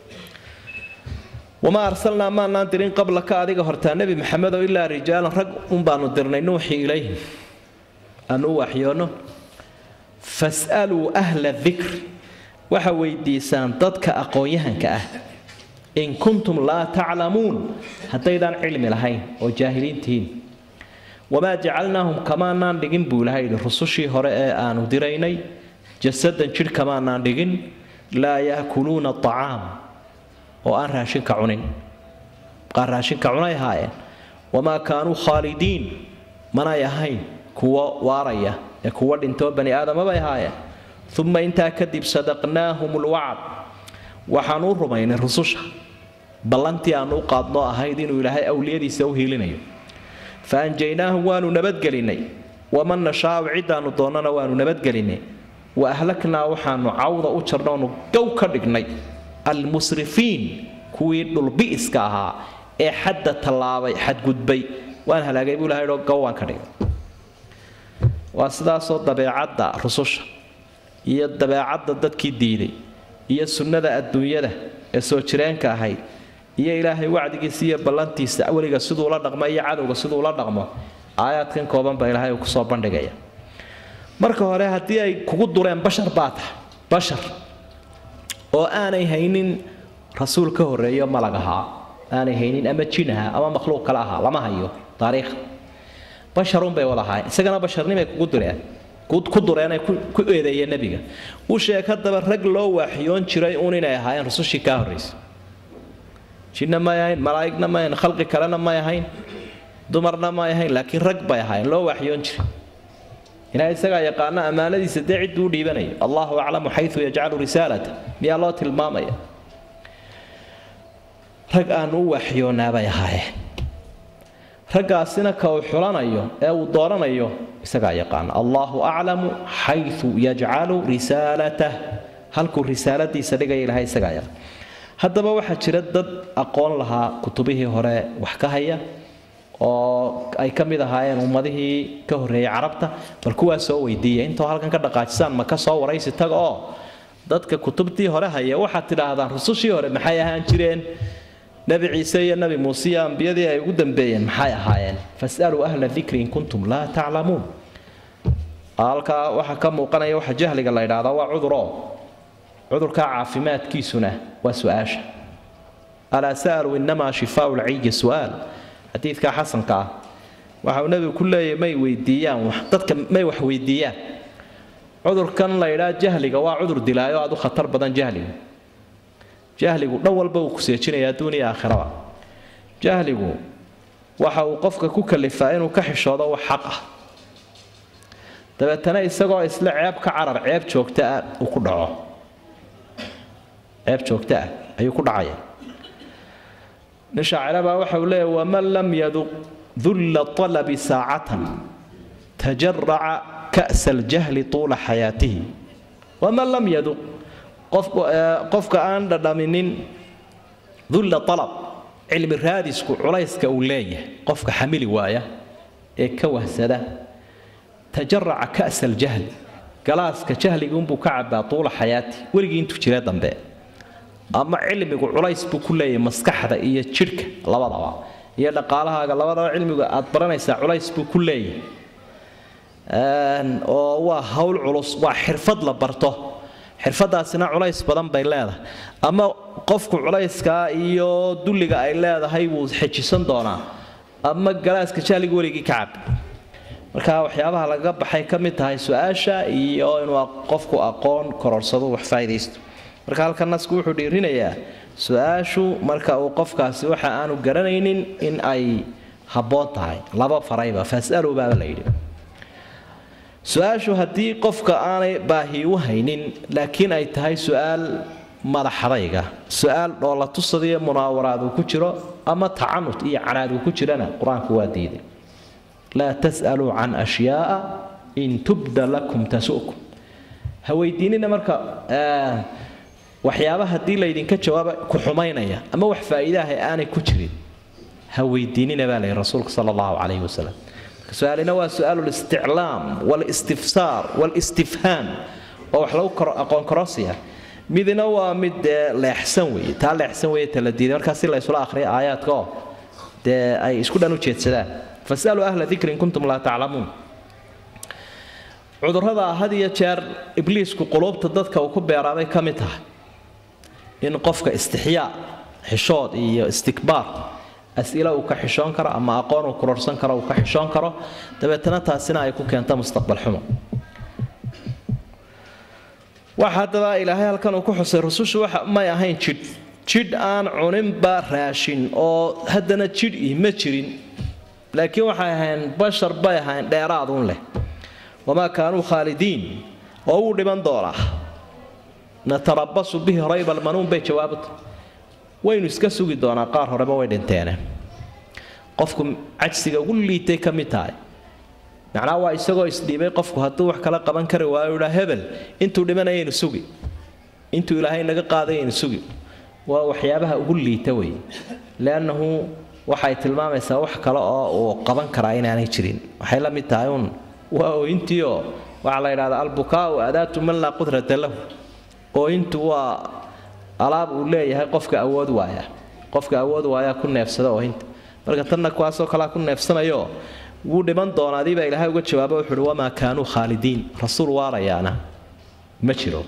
wamaa arsalnaa maanaan dirin qablaka adiga hortaa nebi maxamedow ilaa rijaalan rag unbaanu dirnay nuuxii ilayhim aanu u waxyoonno fas'aluu ahla dikri waxa weydiisaan dadka aqoon-yahanka ah in kuntum laa taclamuun haddaydaan cilmi lahayn oo jaahiliintihiin wamaa jacalnaahum kamaanaan dhigin buu ilaha yidhi rusushii hore ee aanu diraynay jasadan jidh kamaanaan dhigin laa yaakuluuna acaam oo aan raashinka cunin qaar raashinka cunay ahaayeen wamaa kaanuu khaalidiin manay ahayn kuwo waaraya ee kuwo dhintoo bani aadama bay ahaayeen uma intaa kadib sadaqnaahum lwacd waxaanuu rumaynay rususha ballantii aanu u qaadnoo ahayd inuu ilaahay awliyadiisa u hiilinayo fa anjaynaahu waanu nabadgelinay waman nashaau ciddaanu doonnana waanu nabadgelinay wa ahlaknaa waxaanu cawda u jarnoonu gow ka dhignay almusrifiin kuwii dhulbi'iska ahaa ee xadda tallaabay xadgudbay waan halaagay buu ilahay oo gow waan ka dhigay waa sidaasoo dabeecadda rususha iyo dabeecadda dadkii diiday iyo sunnada adduunyada ee soo jireenka ahayd iyo ilaahay wacdigiisa iyo ballantiisa weliga siduu la dhaqmo iyo cadowga siduu la dhaqmo aayaadkan kooban baa ilaahay uu kusoo bandhigaya marka hore haddii ay kugu dureen bashar baa tahay bashar oo aanay haynin rasuul ka horreeyo malag ahaa aanay haynin ama jin ahaa ama makhluuq kale ahaa lama hayo taariikh basharun bay wada ahaayeen isagana basharnimay kugu dureen ku dureenay ku eedeeyeen nebiga u sheeg haddaba rag loo waaxiyoon jiray uun inay ahaayeen rusushii kaa horraysay jinna may ahayn malaa'igna may ahayn khalqi kalena may ahayn dumarna may ahayn laakiin rag bay ahaayeen loo waaxiyoon jiray ilaahay isagaa yaqaana ammaanadiisa dee cidduu u dhiibanayo allahu aclamu xayu yajcalu risaalata miyaa loo tilmaamaya rag aanu u waaxiyoonaa bay ahaayeen raggaasina ka uu xulanayo ee uu dooranayo isagaa yaqaana allahu aclamu xayu yajcalu risaalatah halkuu risaaladiisa dhigaya ilahay isagaa yaqaan haddaba waxaa jira dad aqoon lahaa kutubihii hore wax ka haya oo ay ka mid ahaayeen ummadihii ka horreeyay carabta bal kuwaa soo weydiiya intoo halkan ka dhaqaajisaan ma ka soo waraysi taga oo dadka kutubtii hore haya waxaad tidhaahdaan rusushii hore maxay ahaan jireen nebi ciise iyo nebi muuse iyo ambiyadii ay ugu dambeeyeen maxay ahaayeen fasaluu ahla dikri in kuntum laa taclamuun halkaa waxaa ka muuqanaya waxa jahliga la ydhahdaa waa cuduro cudurkaa caafimaadkiisuna waa su-aasha alaa sa'aluu inamaa shifaau lciyi su'aal xadiidka xasanka ah waxa uu nebigu ku leeyahy may weydiiyaan dadka may wax weydiiyaan cudurkan la ydhaa jahliga waa cudur dilaayo aad u khatar badan jahligu jahligu dhan walba uu ku seejinaya adduuniya aakhiraba jahligu waxa uu qofka ku kalifaa inuu ka xishoodo wax xaq ah dabeetana isagoo isla ceeb ka carar ceeb joogta ah uu ku dhaco ceeb joogta ah ayuu ku dhacaya nin shaacira baa waxa uu leeyahy waman lam yaduq dulla talabi saacatan tajaraca ka'sa aljahli tuula xayaatihi waman lam yaduq qofka aan dhadhaminin dulla alab cilmi raadisku culayska uu leeyahay qofka xamili waaya ee ka wahsada tajaraca ka'sa aljahli galaaska jahligiunbuu ka cabaa tuula xayaati weligii intuu jira dambe ama cilmigu culays buu ku leeyahay maskaxda iyo jidhka labadaba iyo dhaqaalahaaga labadaba cilmigu aad baranaysaa culays buu ku leeyahay oo waa hawl culus waa xirfad la barto xirfadaasina culays badan bay leedahay ama qofku culayskaa iyo dulliga ay leedahay wuu xejisan doonaa ama galaaska jahliga weligii ka cab marka waxyaabaha lagaga baxay ka mid tahay su-aasha iyo inuu qofku aqoon kororsado wax faa'idaysto marka halka nasku wuxuu dhiirinayaa su-aashu marka uu qofkaasi waxa aanu garanaynin in ay habboon tahay laba farayba fasalu baaba la yidhi su-aashu haddii qofka aanay baahi u haynin laakiin ay tahay su-aal madaxadayga su-aal dhoola tusadiyo munaawaraad uu ku jiro ama tacanut iyo canaad uu ku jirana qur-aanku waa diiday laa tas'aluu can ashyaaa in tubda lakum tasu'kum ha weydiinina marka waxyaaba haddii laydinka jawaaba ku xumaynaya ama wax faa'iidaha aanay ku jirin ha weydiinina baa layihi rasuulka sala allahu calayhi wasalam su-aalina waa su-aalu listiclaam walistifsaar walistifhaam oo wax lagu aqoon korosiya midna waa mid dee leexsan weeye taa leexsan weeye tala diiday markaa si la ysula akhriya aayaadka oo dee ay isku dhan u jeedsadaan fasaluu ahla dikri in kuntum laa taclamuun cudurrada had iyo jeer ibliisku quluubta dadka uu ku beeraabay ka mid tahay in qofka istixyaa xishood iyo istikbaar as'ila uu ka xishoon karo ama aqoon uu kororsan karo uu ka xishoon karo dabeetana taasina ay ku keento mustaqbal xumo waxa haddaba ilaahay halkan uu ku xusay rusushu waxa may ahayn jidh jidh aan cuninba raashin oo haddana jidh ih ma jirin laakiin waxay ahayn bashar bay ahayn dheeraaduun leh wamaa kaanuu khaalidiin oo wuu dhiman doonaa natarabasu bihi rayba almanuun bay jawaabata waynu iska sugi doonaa qaar horeba way dhinteene qofku cajsiga ugu liitay ka mid tahay macnaha waa isagoo isdhiibay qofku hadduu wax kala qaban kari waayo idhaa hebel intuu dhimanayaynu sugi intuu ilaahay naga qaadayaynu sugi waa waxyaabaha ugu liita wey leannahu waxay tilmaamaysaa wax kale oo uu qaban karaa inaanay jirin waxay la mid tahay uun waa ooyintiioo waxaa la yidhahdaa albukaau adaatu man laa qudrata lahu ooyintu waa alaab uu leeyahay qofka awood waaya qofka awood waaya ku neefsada oohinta marka tanna kuwaasoo kalea ku neefsanayo wuu dhiman doonaa adiibaa ilaahay uga jawaabo wuxuuhi wamaa kaanuu khaalidiin rasuul waarayaana ma jiro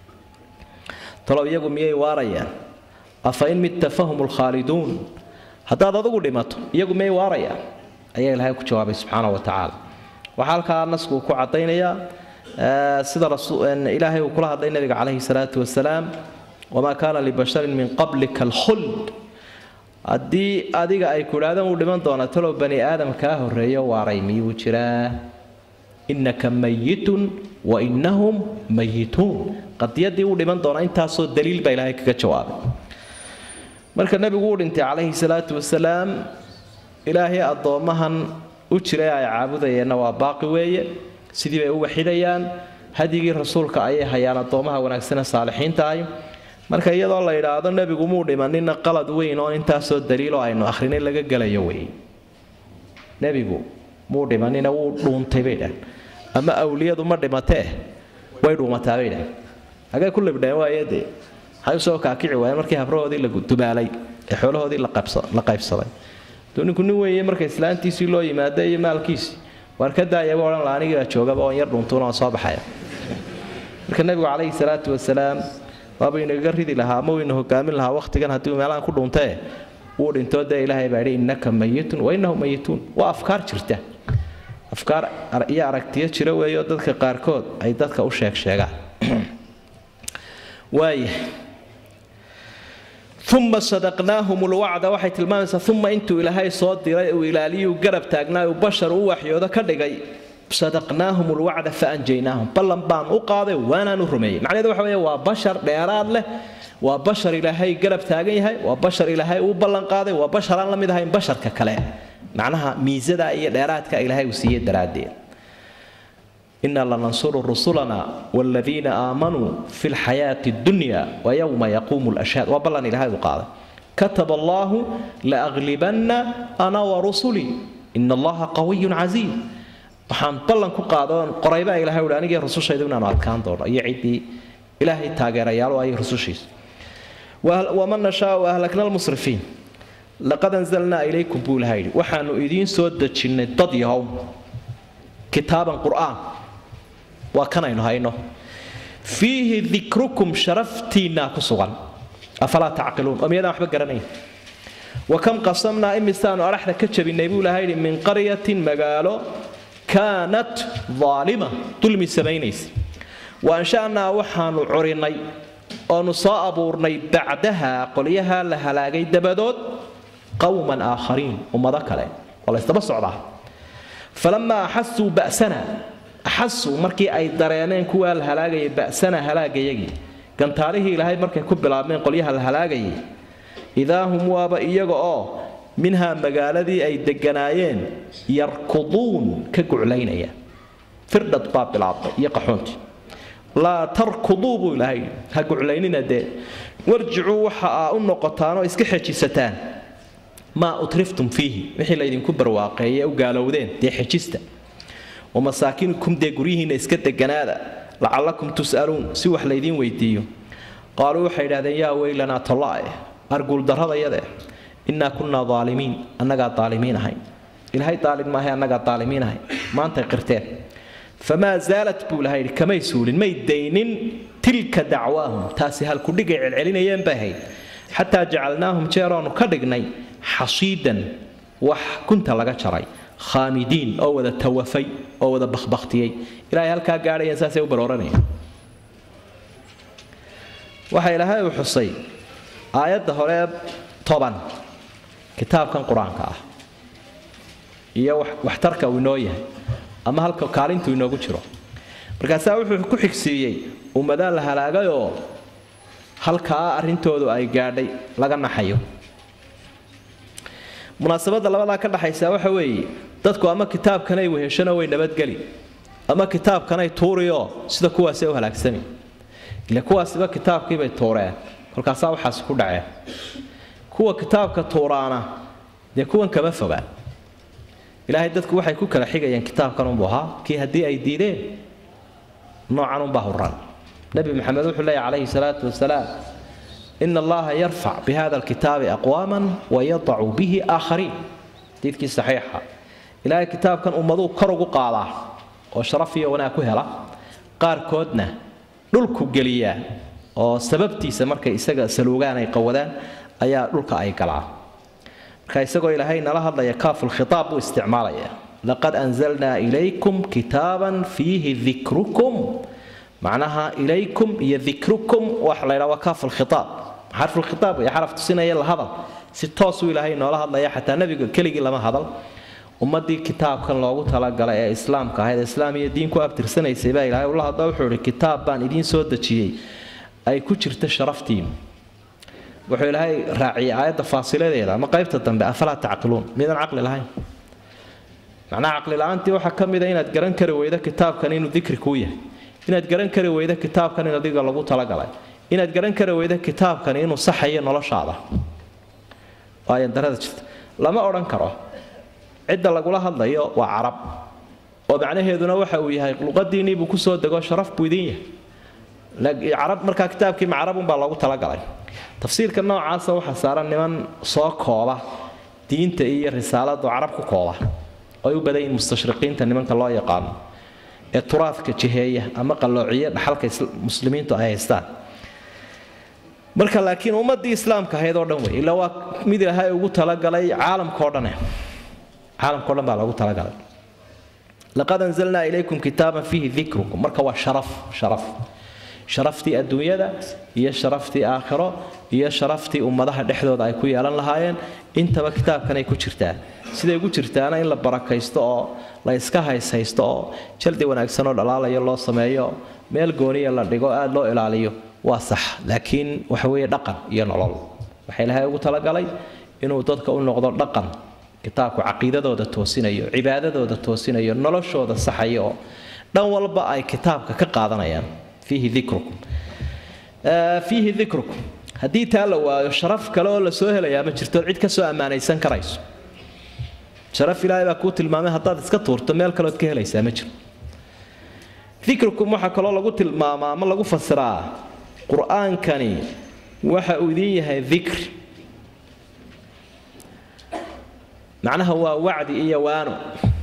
talow iyagu miyay waarayaan afa in midta fahum lkhaaliduun haddaad adugu dhimato iyagu miyay waarayaan ayaa ilaahay ku jawaabay subxaana wa tacaala waxaa halkaa nasku uu ku cadaynayaa sida ilaahay uu kula hadlay nabiga calayhi salaatu wasalaam wamaa kaana libasharin min qablika alkhuld haddii adiga ay ku idhahdeen uu dhiman doona talow bani aadam kaa horreeyo waaray miyuu jiraa innaka mayitun wa innahum mayituun qadiyadii uu dhiman doona intaasoo daliil baa ilaahay kaga jawaabay marka nebigu uu dhintay calayhi salaatu wasalaam ilaahay addoommahan u jiray ay caabudayeenna waa baaqi weeye sidii bay u waxidayaan hadyigii rasuulka ayay hayaan addoommaha wanaagsane saalixiinta ahy marka iyadoo la yidhaahdo nebigu muu dhimanina qalad weyn oo intaasoo daliiloo aynu akhrinay laga gelayo wey nebigu muu dhimanina wuu dhuuntay bay dhahan ama awliyadu ma dhimatee way dhuumataa bay dhahan hagee ku libdheen waaye dee maxay usoo kaakici waayeen markii habrahoodii la dumaalay ee xoolahoodii la qaybsaday duu ninku nin weeye marka islaantiisii loo yimaada iyo maalkiisii waar ka daayaba odhan la anigaa joogaba oon yar dhuntuun oon soo baxaya marka nebigu calayhi salaatu wasalaam waaba inaga ridi lahaa ama wayna hogaamin lahaa wakhtigan haddii meelahan ku dhuntee wuu dhintoo dee ilaahay baa yidhi innaka mayitun wa innahum mayituun waa afkaar jirta afkaar iyo aragtiyo jira weeyo dadka qaarkood ay dadka u sheeg sheegaan waaya uma sadaqnaahum lwacda waxay tilmaamaysaa uma intuu ilaahay soo diray uu ilaaliyuu garab taagnaa uu bashar u waxyoodo ka dhigay sadaqnaahum lwacda faanjaynaahum ballan baan u qaaday waanaan u rumeeyey macnaheedu waxa weeye waa bashar dheeraad leh waa bashar ilaahay garab taagan yahay waa bashar ilaahay uu ballan qaaday waa bashar aan la mid ahayn basharka kale macnaha miisada iyo dheeraadka ilaahay uu siiyey daraaddeed إنا لننصر رسلنا والذين آمنوا في الحياة الدنيا ويوم يقوم الأشهاد وبلن إلى هذا قال كتب الله لأغلبن أنا ورسلي إن الله قوي عزيز waxaan ballan ku qaadoon qoraybaa ilahay uhi anigii rusushayda inaanu adkaan doono iyo ciddii ilaahay taageerayaal oo ay rusushiisa waman nashaau ahlakna almusrifiin laqad anzalnaa ilaykum buu ilahay yidhi waxaanu idiin soo dejinnay dad yahow kitaaban qur'aan waa kanaynu hayno fiihi dikrukum sharaftiinnaa ku sugan afalaa tacqiluun oo miyadaan waxba garanayn wa kam qasamnaa imisaanu adhaxda ka jabinay buu ilahay yidhi min qaryatin magaalo kaanat aalima dulmi samaynaysa wa ansha'naa waxaanu curinay oonu soo abuurnay bacdaha qolyaha la halaagay dabadood qowman aakhariin ummado kale oo laysdaba socdaa falamaa axasuu ba'sana axasuu markii ay dareemeen kuwaa la halaagayay ba'sana halaagayagii gantaalihii ilaahay markay ku bilaabmeen qolyaha la halaagayay idaa hum waaba iyaga oo minhaa magaaladii ay deganaayeen yarkuduun ka guclaynaya firdhad baa bilaabmay iyo qaxoontii laa tarkuduu buu ilaahay ha guclaynina dee warjicuu waxa aa u noqotaanoo iska xejisataan maa utriftum fiihi wixii laydinku barwaaqeeye u gaalowdeen dee xejista wamasaakinukum dee guryihiinna iska deganaada lacallakum tus'aluun si wax laydiin weydiiyo qaaluu waxay idhahdeen yaa weylanaa tolla'e arguuldarradayade innaa kunnaa daalimiin annagaa daalimiin ahayn ilaahay daalim maahay annagaa daalimiin ahayn maantay qirteen famaa zaalat buu ilahay yidhi kamay suulin may daynin tilka dacwaahum taasi halkudhigay celcelinayeen bay ahayd xataa jacalnaahum jeeroonu ka dhignay xasiidan wax kunta laga jaray khaamidiin oo wada tawafay oo wada bakhbakhtiyey ilaahay halkaa gaadhayeen saasay u barooranayeen waxa ilaahay uu xusay aayadda hore toban kitaabkan qur-aanka ah iyo waxtarka uu inoo yahay ama halka kaalintuu inoogu jiro markaasaa wuxuu ku xigsiiyey ummadaan la halaagayoo halkaa arrintoodu ay gaadhay laga naxayo munaasabadda labadaa ka dhaxaysa waxa weeye dadku ama kitaabkanay weheshano way nabadgeli ama kitaabkanay tuurioo sida kuwaasi u halaagsami ile kuwaasiba kitaabkiibay tuureen kolkaasaa waxaasi ku dhaceen kuwa kitaabka tuuraana dee kuwan kama fogaan ilaahay dadku waxay ku kala xigayeen kitaabkan unbuu ahaa kii haddii ay diideen noocan unbaa huran nabi maxamed wuxuu leeyahy calayhi salaatu wasalaam ina allaha yarfac bihada alkitaabi aqwaaman wayadacu bihi aakhariin xadiidkii saxiixa ilaahay kitaabkan ummaduu kor ugu qaadaa oo sharaf iyo wanaag ku hela qaarkoodna dhulku geliyaa oo sababtiisa markay isaga saluugaan ay qawadaan ayaa dhulka ay galaa marka isagoo ilaahay nala hadlaya kaafulkhitaab buu isticmaalaya laqad anzalnaa ilaykum kitaaban fiihi dikrukum macnaha ilaykum iyo dikrukum waxa la ydhaha waa kaafulkhitaab xarfulkhitaab iyo xaraf tusinaya la hadal si toosuu ilaahay noola hadlaya xataa nebiga keligii lama hadal ummadii kitaabkan loogu talagalay ee islaamka ahayd islaam iyo diin ku abtirsanaysay baa ilaahay ula hadla wuxuu ihi kitaab baan idiin soo dejiyey ay ku jirta sharaftiinu wuxuu ilaahay raaciyay aayadda faasiladeeda ama qaybta dambe afalaa tacqiluun midaan caqli lahayn macnaha caqli la-aantii waxaa ka mida inaad garan kari weydo kitaabkan inuu dikri kuu yahay inaad garan kari weydo kitaabkan in adiga lagu talagalay inaad garan kari weydo kitaabkan inuu saxayo noloshaada waayandarada jirta lama odhan karo cidda lagula hadlayo waa carab oo macnaheeduna waxa uu yahay luqadiinnii buu kusoo dego sharaf buu idin yahay carab markaa kitaabkii macarabunbaa loogu talagalay tafsiirka noocaasa waxaa saaran niman soo kooba diinta iyo risaaladu carab ku kooba ay u badan yihiin mustashriqiinta nimanka loo yaqaano ee turaadka jiheeya ama qalloociya dhaxalka muslimiintu ay haystaan marka laakiin ummadii islaamka ahayd oo dhan wey ilaa waa mid ilaahay ugu talagalay caalamkao dhane caalamkao dhan baa loogu talagalay laqad anzalnaa ilaykum kitaaban fiihi dikrukum marka waa sharaf sharaf sharaftii adduunyada iyo sharaftii aakhiro iyo sharaftii ummadaha dhexdooda ay ku yeelan lahaayeen intaba kitaabkanay ku jirtaa siday ugu jirtaana in la barakaysto oo la iska hayshaysto oo jaldi wanaagsan oo dhalaalayo loo sameeyo meel gooniya la dhigo aada loo ilaaliyo waa sax laakiin waxa weeye dhaqan iyo nolol waxaa ilaahay ugu talagalay inuu dadka u noqdo dhaqan kitaabku caqiidadooda toosinayo cibaadadooda toosinayo noloshooda saxayo oo dhan walba ay kitaabka ka qaadanayaan fiihi dikrukum fiihi dikrukum haddii taa la waayo sharaf kale oo la soo helayaa ma jirto cid ka soo ammaanaysan karayso sharaf ilaahay baa kuu tilmaamay haddaad iska tuurto meel kaleood ka helaysaa ma jiro dikrukum waxaa kaloo lagu tilmaamaa ama lagu fasiraa qur-aankani waxa uu idin yahay dikri macnaha waa wacdi iyo waano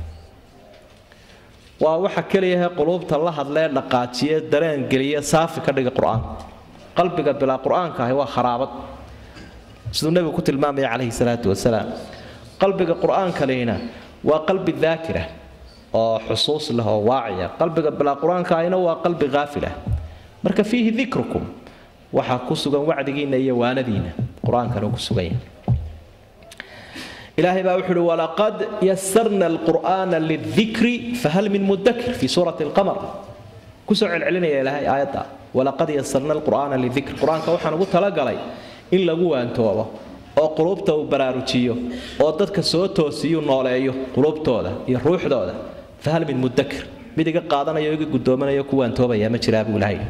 waa waxa keliyahe quluubta la hadlee dhaqaajiye dareen geliya saafi ka dhiga qur-aanka qalbiga bilaa qur-aanka ahi waa kharaabad siduu nebigu ku tilmaamaya calayhi salaatu wasalaam qalbiga qur-aankalina waa qalbi daakira oo xusuus leh oo waaciya qalbiga bilaa qur-aanka ahina waa qalbi haafilah marka fiihi dikrukum waxaa ku sugan wacdigiinna iyo waanadiina qur-aankana ku sugan yahay ilaahay baa wuxu uhi walaqad yasarna alqur'aana lidikri fahal min mudakir fii suurati alqamar kusoo celcelinaya ilaahay aayadda walaqad yasarna alqur'aana lidikri qur-aanka waxaan ugu talagalay in lagu waantoobo oo quluubta uu baraarujiyo oo dadka soo toosiyu nooleeyo quluubtooda iyo ruuxdooda fahal min mudakir mid iga qaadanayo iga guddoomanaya ku waantoobaya ma jiraa buu ilaahay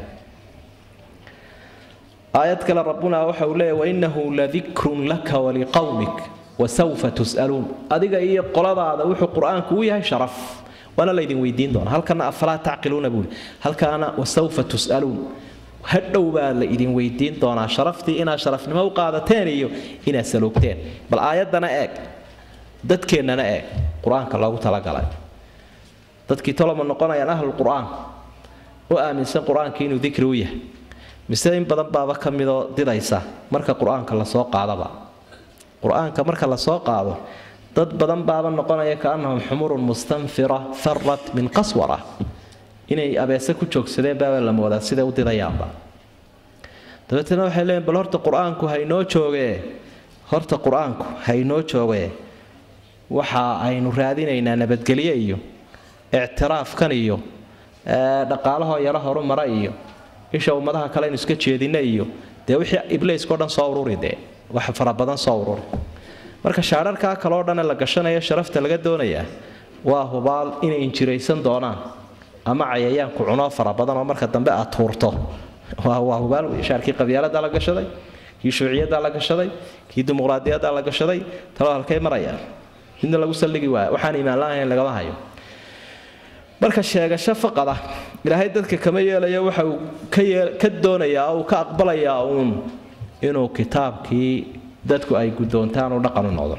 aayad kale rabbuna waxa uu leeyahy wainahu ladikrun laka waliqawmik wasawfa tus'aluun adiga iyo qoladaada wuxuu qur-aanku u yahay sharaf waana laydin weydiin doonaa halkana afalaa tacqiluuna buuli halkaana wasawfa tus'aluun hadhow baa la idin weydiin doonaa sharaftii inaad sharafnimo u qaadateen iyo inaad saloogteen bal aayaddana eeg dadkeennana eeg qur-aanka loogu talagalay dadkii toloma noqonayaan ahlul qur-aan u aaminsan qur-aanka inuu dikri u yahay mise in badan baaba ka midoo didaysa marka qur-aanka lasoo qaadaba qur-aanka marka lasoo qaado dad badan baaba noqonaya kaannahum xumurun mustanfira farat min qaswara inay abeese ku joogsadeen baaba la moodaa siday u didayaanba dabeetana waxay leeyiin bal horta qur-aanku haynoo joogee horta qur-aanku haynoo joogee waxa aynu raadinaynaa nabadgelye iyo ictiraafkan iyo dhaqaalahoo yaro horumara iyo isha ummadaha kale aynu iska jeedina iyo dee wixii ibliiskao dhan soo ururi dee wax fara badan soo ururi marka shaadharkaa kaloo dhan ee la gashanaya sharafta laga doonayaa waa hubaal inay injiraysan doonaan ama cayayaanku cunoo fara badan oo marka dambe aad tuurto waa hubaal wey shaarkii qabyaalada la gashaday kii shuuciyada la gashaday kii dimuqraadiyada la gashaday talo halkay marayaan midna lagu salligi waaya waxaan imaan la-ahayn lagama hayo marka sheegasho faqada ilaahay dadka kama yeelayo waxa uu ka doonayaa oo uu ka aqbalayaa uun inuu kitaabkii dadku ay guddoontaan u dhaqan u noqdo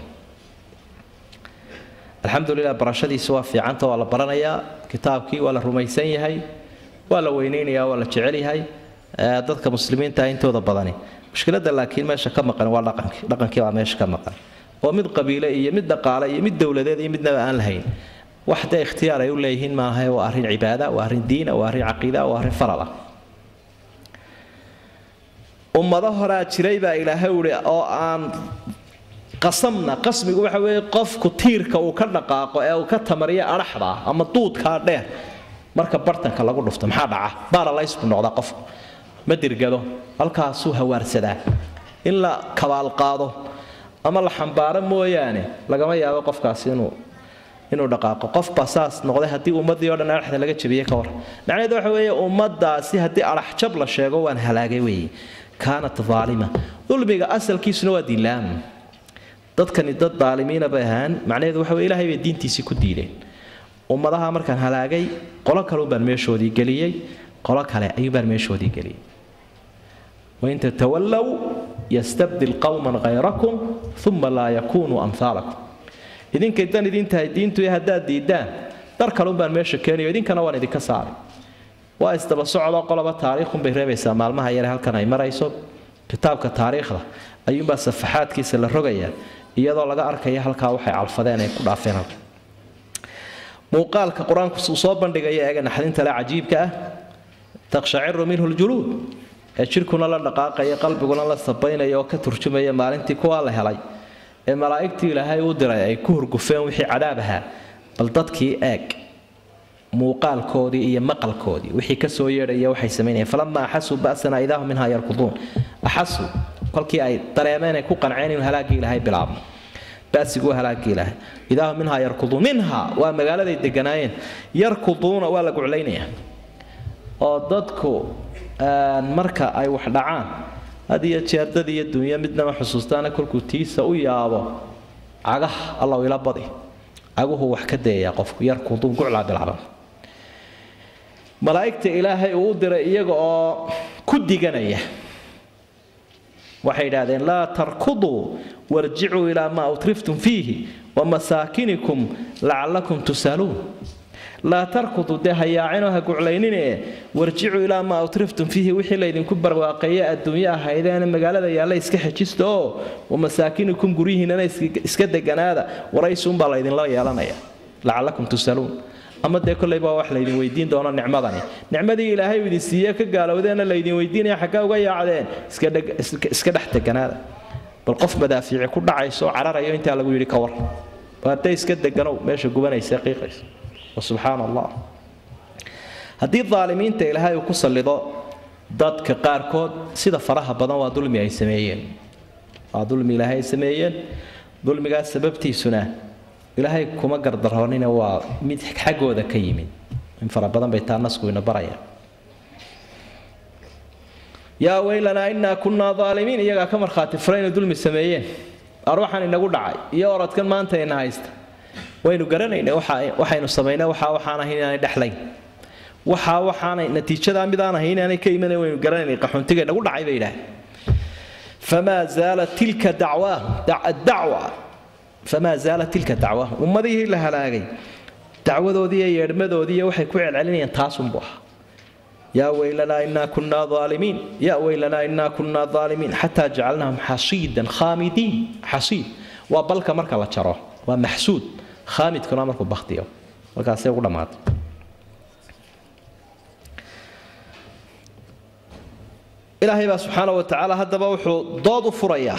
alxamdulilah barashadiisa waa fiicanta waa la baranayaa kitaabkii waa la rumaysan yahay waa la weyneynayaa waa la jecel yahay dadka muslimiinta intooda badani mushkilada laakiin meesha ka maqan waa dhaqankii dhaqankii baa meesha ka maqan oo mid qabiile iyo mid dhaqaale iyo mid dowladeed iyo midnaba aan lahayn wax dee ikhtiyaar ay u leeyihiin maaha waa arrin cibaada waa arrin diina waa arrin caqiida waa arrin farala ummado horaa jiray baa ilaahay uhi oo aan qasamna qasmigu waxa weeye qofku tiirka uu ka dhaqaaqo ee uu ka tamariyo adhaxda ama duudkaa dheer marka bartanka lagu dhufto maxaa dhaca baaralays buu noqdaa qofku ma dirgado halkaasuu hawaarsadaa in la kabaalqaado ama la xambaaro mooyaane lagama yaabo qofkaasi inuu inuu dhaqaaqo qofbaa saas noqday haddii ummaddii o dhan adhaxda laga jabiyey ka war macnaheedu waxa weeye ummaddaasi haddii adhaxjab la sheego waan halaagay weeye kaanat aalima dulmiga asalkiisuna waa diinlaam dadkani dad daalimiina bay ahaan macnaheedu waxa weye ilahay bay diintiisii ku diideen ummadaha markaan halaagay qolo kale baan meeshoodii geliyey qolo kale ayuubaan meeshoodii geliyey wain tatawallow yastabdil qowman hayrakum uma laa yakunuu amhaalakum idinkay dan idin tahay diintu haddaad diidaan dar kalunbaan meesha keenayo idinkana waan idinka saaray waa isdaba socdoo qoloba taariikhunbay reebaysaa maalmaha yare halkan ay marayso kitaabka taariikhda ayuunbaa safaxaadkiisa la rogayaa iyadoo laga arkaya halkaa waxay calfadeen ay ku dhaafeen halka muuqaalka qur-aanku uu soo bandhigaya eega naxdinta le cajiibka ah takshaciru minhu ljuluud ee jidhkuna la dhaqaaqaya qalbiguna la sabaynaya oo ka turjumaya maalintii kuwaa la helay ee malaa'igtii ilaahay u diray ay ku hurgufeen wixii cadaab ahaa bal dadkii eeg muuqaalkoodii iyo maqalkoodii wixii kasoo yeedhaya waxay samaynayeen falamaa axasuu ba'sana idaahum minhaa yarkuduun axasuu kolkii ay dareemeen ay ku qanceen inuu halaaggii ilaahay bilaabmo ba'siguu halaaggii ilaahay idaahum minhaa yarkuduun minhaa waa magaaladay deganaayeen yarkuduuna waa la guclaynayaa oo dadku marka ay wax dhacaan had iyo jeer dad iyo dunyo midnama xusuustaana kolkuu tiisa u yaabo cagaha allaw ila badi caguhu wax ka dayayaa qofku yarkuduun guclaa bilaaban malaa'igta ilaahay uu u diray iyaga oo ku diganaya waxay idhaahdeen laa tarkuduu warjicuu ilaa maa utriftum fiihi wa masaakinikum lacallakum tusaluun laa tarkuduu dee hayaacinoo ha guclaynine warjicuu ilaa maa utriftum fiihi wixii laydinku barwaaqeeye adduunyo ahaydeena magaalada yaalla iska xejista oo wa masaakinikum guryihiinana iska deganaada waraysuunbaa laydinla yeelanaya lacallakum tusaluun ama dee kolley baa wax laydin weydiin doono nicmadani nicmadii ilaahay uu idin siiye ka gaalowdeenna laydin weydiinaya xaggaa uga yaacdeen iska dhex deganaada bal qof madaafiici ku dhacayso oo cararayo intaa lagu yidhi ka war hadday iska deganow meesha gubanaysa qiiqaysa subxaan allah haddii daalimiinta ilaahay uu ku sallido dadka qaarkood sida faraha badan waa dulmi ay sameeyeen waa dulmi ilaahay ay sameeyeen dulmigaas sababtiisuna ilaahay kuma gardaroonina waa mid xaggooda ka yimid in fara badan bay taa nasku ina baraya yaa weylanaa innaa kunnaa daalimiin iyagaa ka markhaati fura inay dulmi sameeyeen arwaxan inagu dhacay iyo orodkan maanta ina haysta waynu garanayna waxaynu samaynay waxaa waxaan ahayn inaanay dhexlayn waxaa waxaanay natiijadaa midaan ahayn inaanay ka imanay waynu garanaynay qaxoontiga nagu dhacay bay yidhaah famaa zaalat tilka dacwaahum dacwa famaa zaalat tilka dacwaahum ummadihii la halaagay dacwadoodii iyo yeedhmadoodii iyo waxay ku celcelinayaan taasunbu ahaa yaa weylanaa innaa kunnaa aalimiin yaa weylanaa innaa kunnaa aalimiin xataa jacalnaahum xasiidan khaamidiin xasiid waa balka marka la jaro waa maxsuud khaamidkuna markuu baktiyo markaasay ugu dhammaatay ilaahay baa subxaana wa tacaala haddaba wuxuu dood u furayaa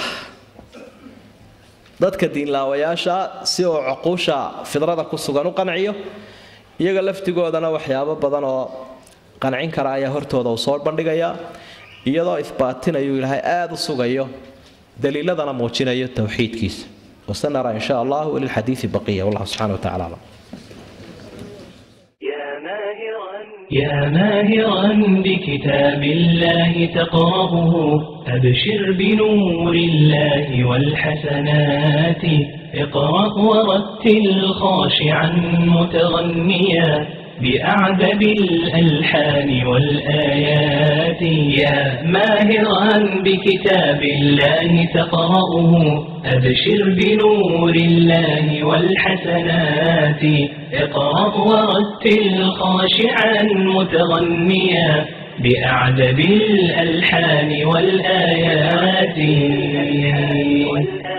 dadka diinlaawayaasha si uu cuquusha fidrada ku sugan u qanciyo iyaga laftigoodana waxyaabo badan oo qancin kara ayaa hortooda uu soo bandhigayaa iyadoo ifbaatinayu ilaahay aada u sugayo daliiladana muujinayo towxiidkiisa وسنرى إن شاء الله للحديث بقية والله سبحانه وتعالى أعلم يا ماهرا يا ماهرا بكتاب الله تقرأه أبشر بنور الله والحسنات اقرأ ورتل خاشعا متغنيا بأعذب الألحان والآيات يا ماهرا بكتاب الله تقرأه أبشر بنور الله والحسنات اقرأ ورتل خاشعا متغنيا بأعذب الألحان والآيات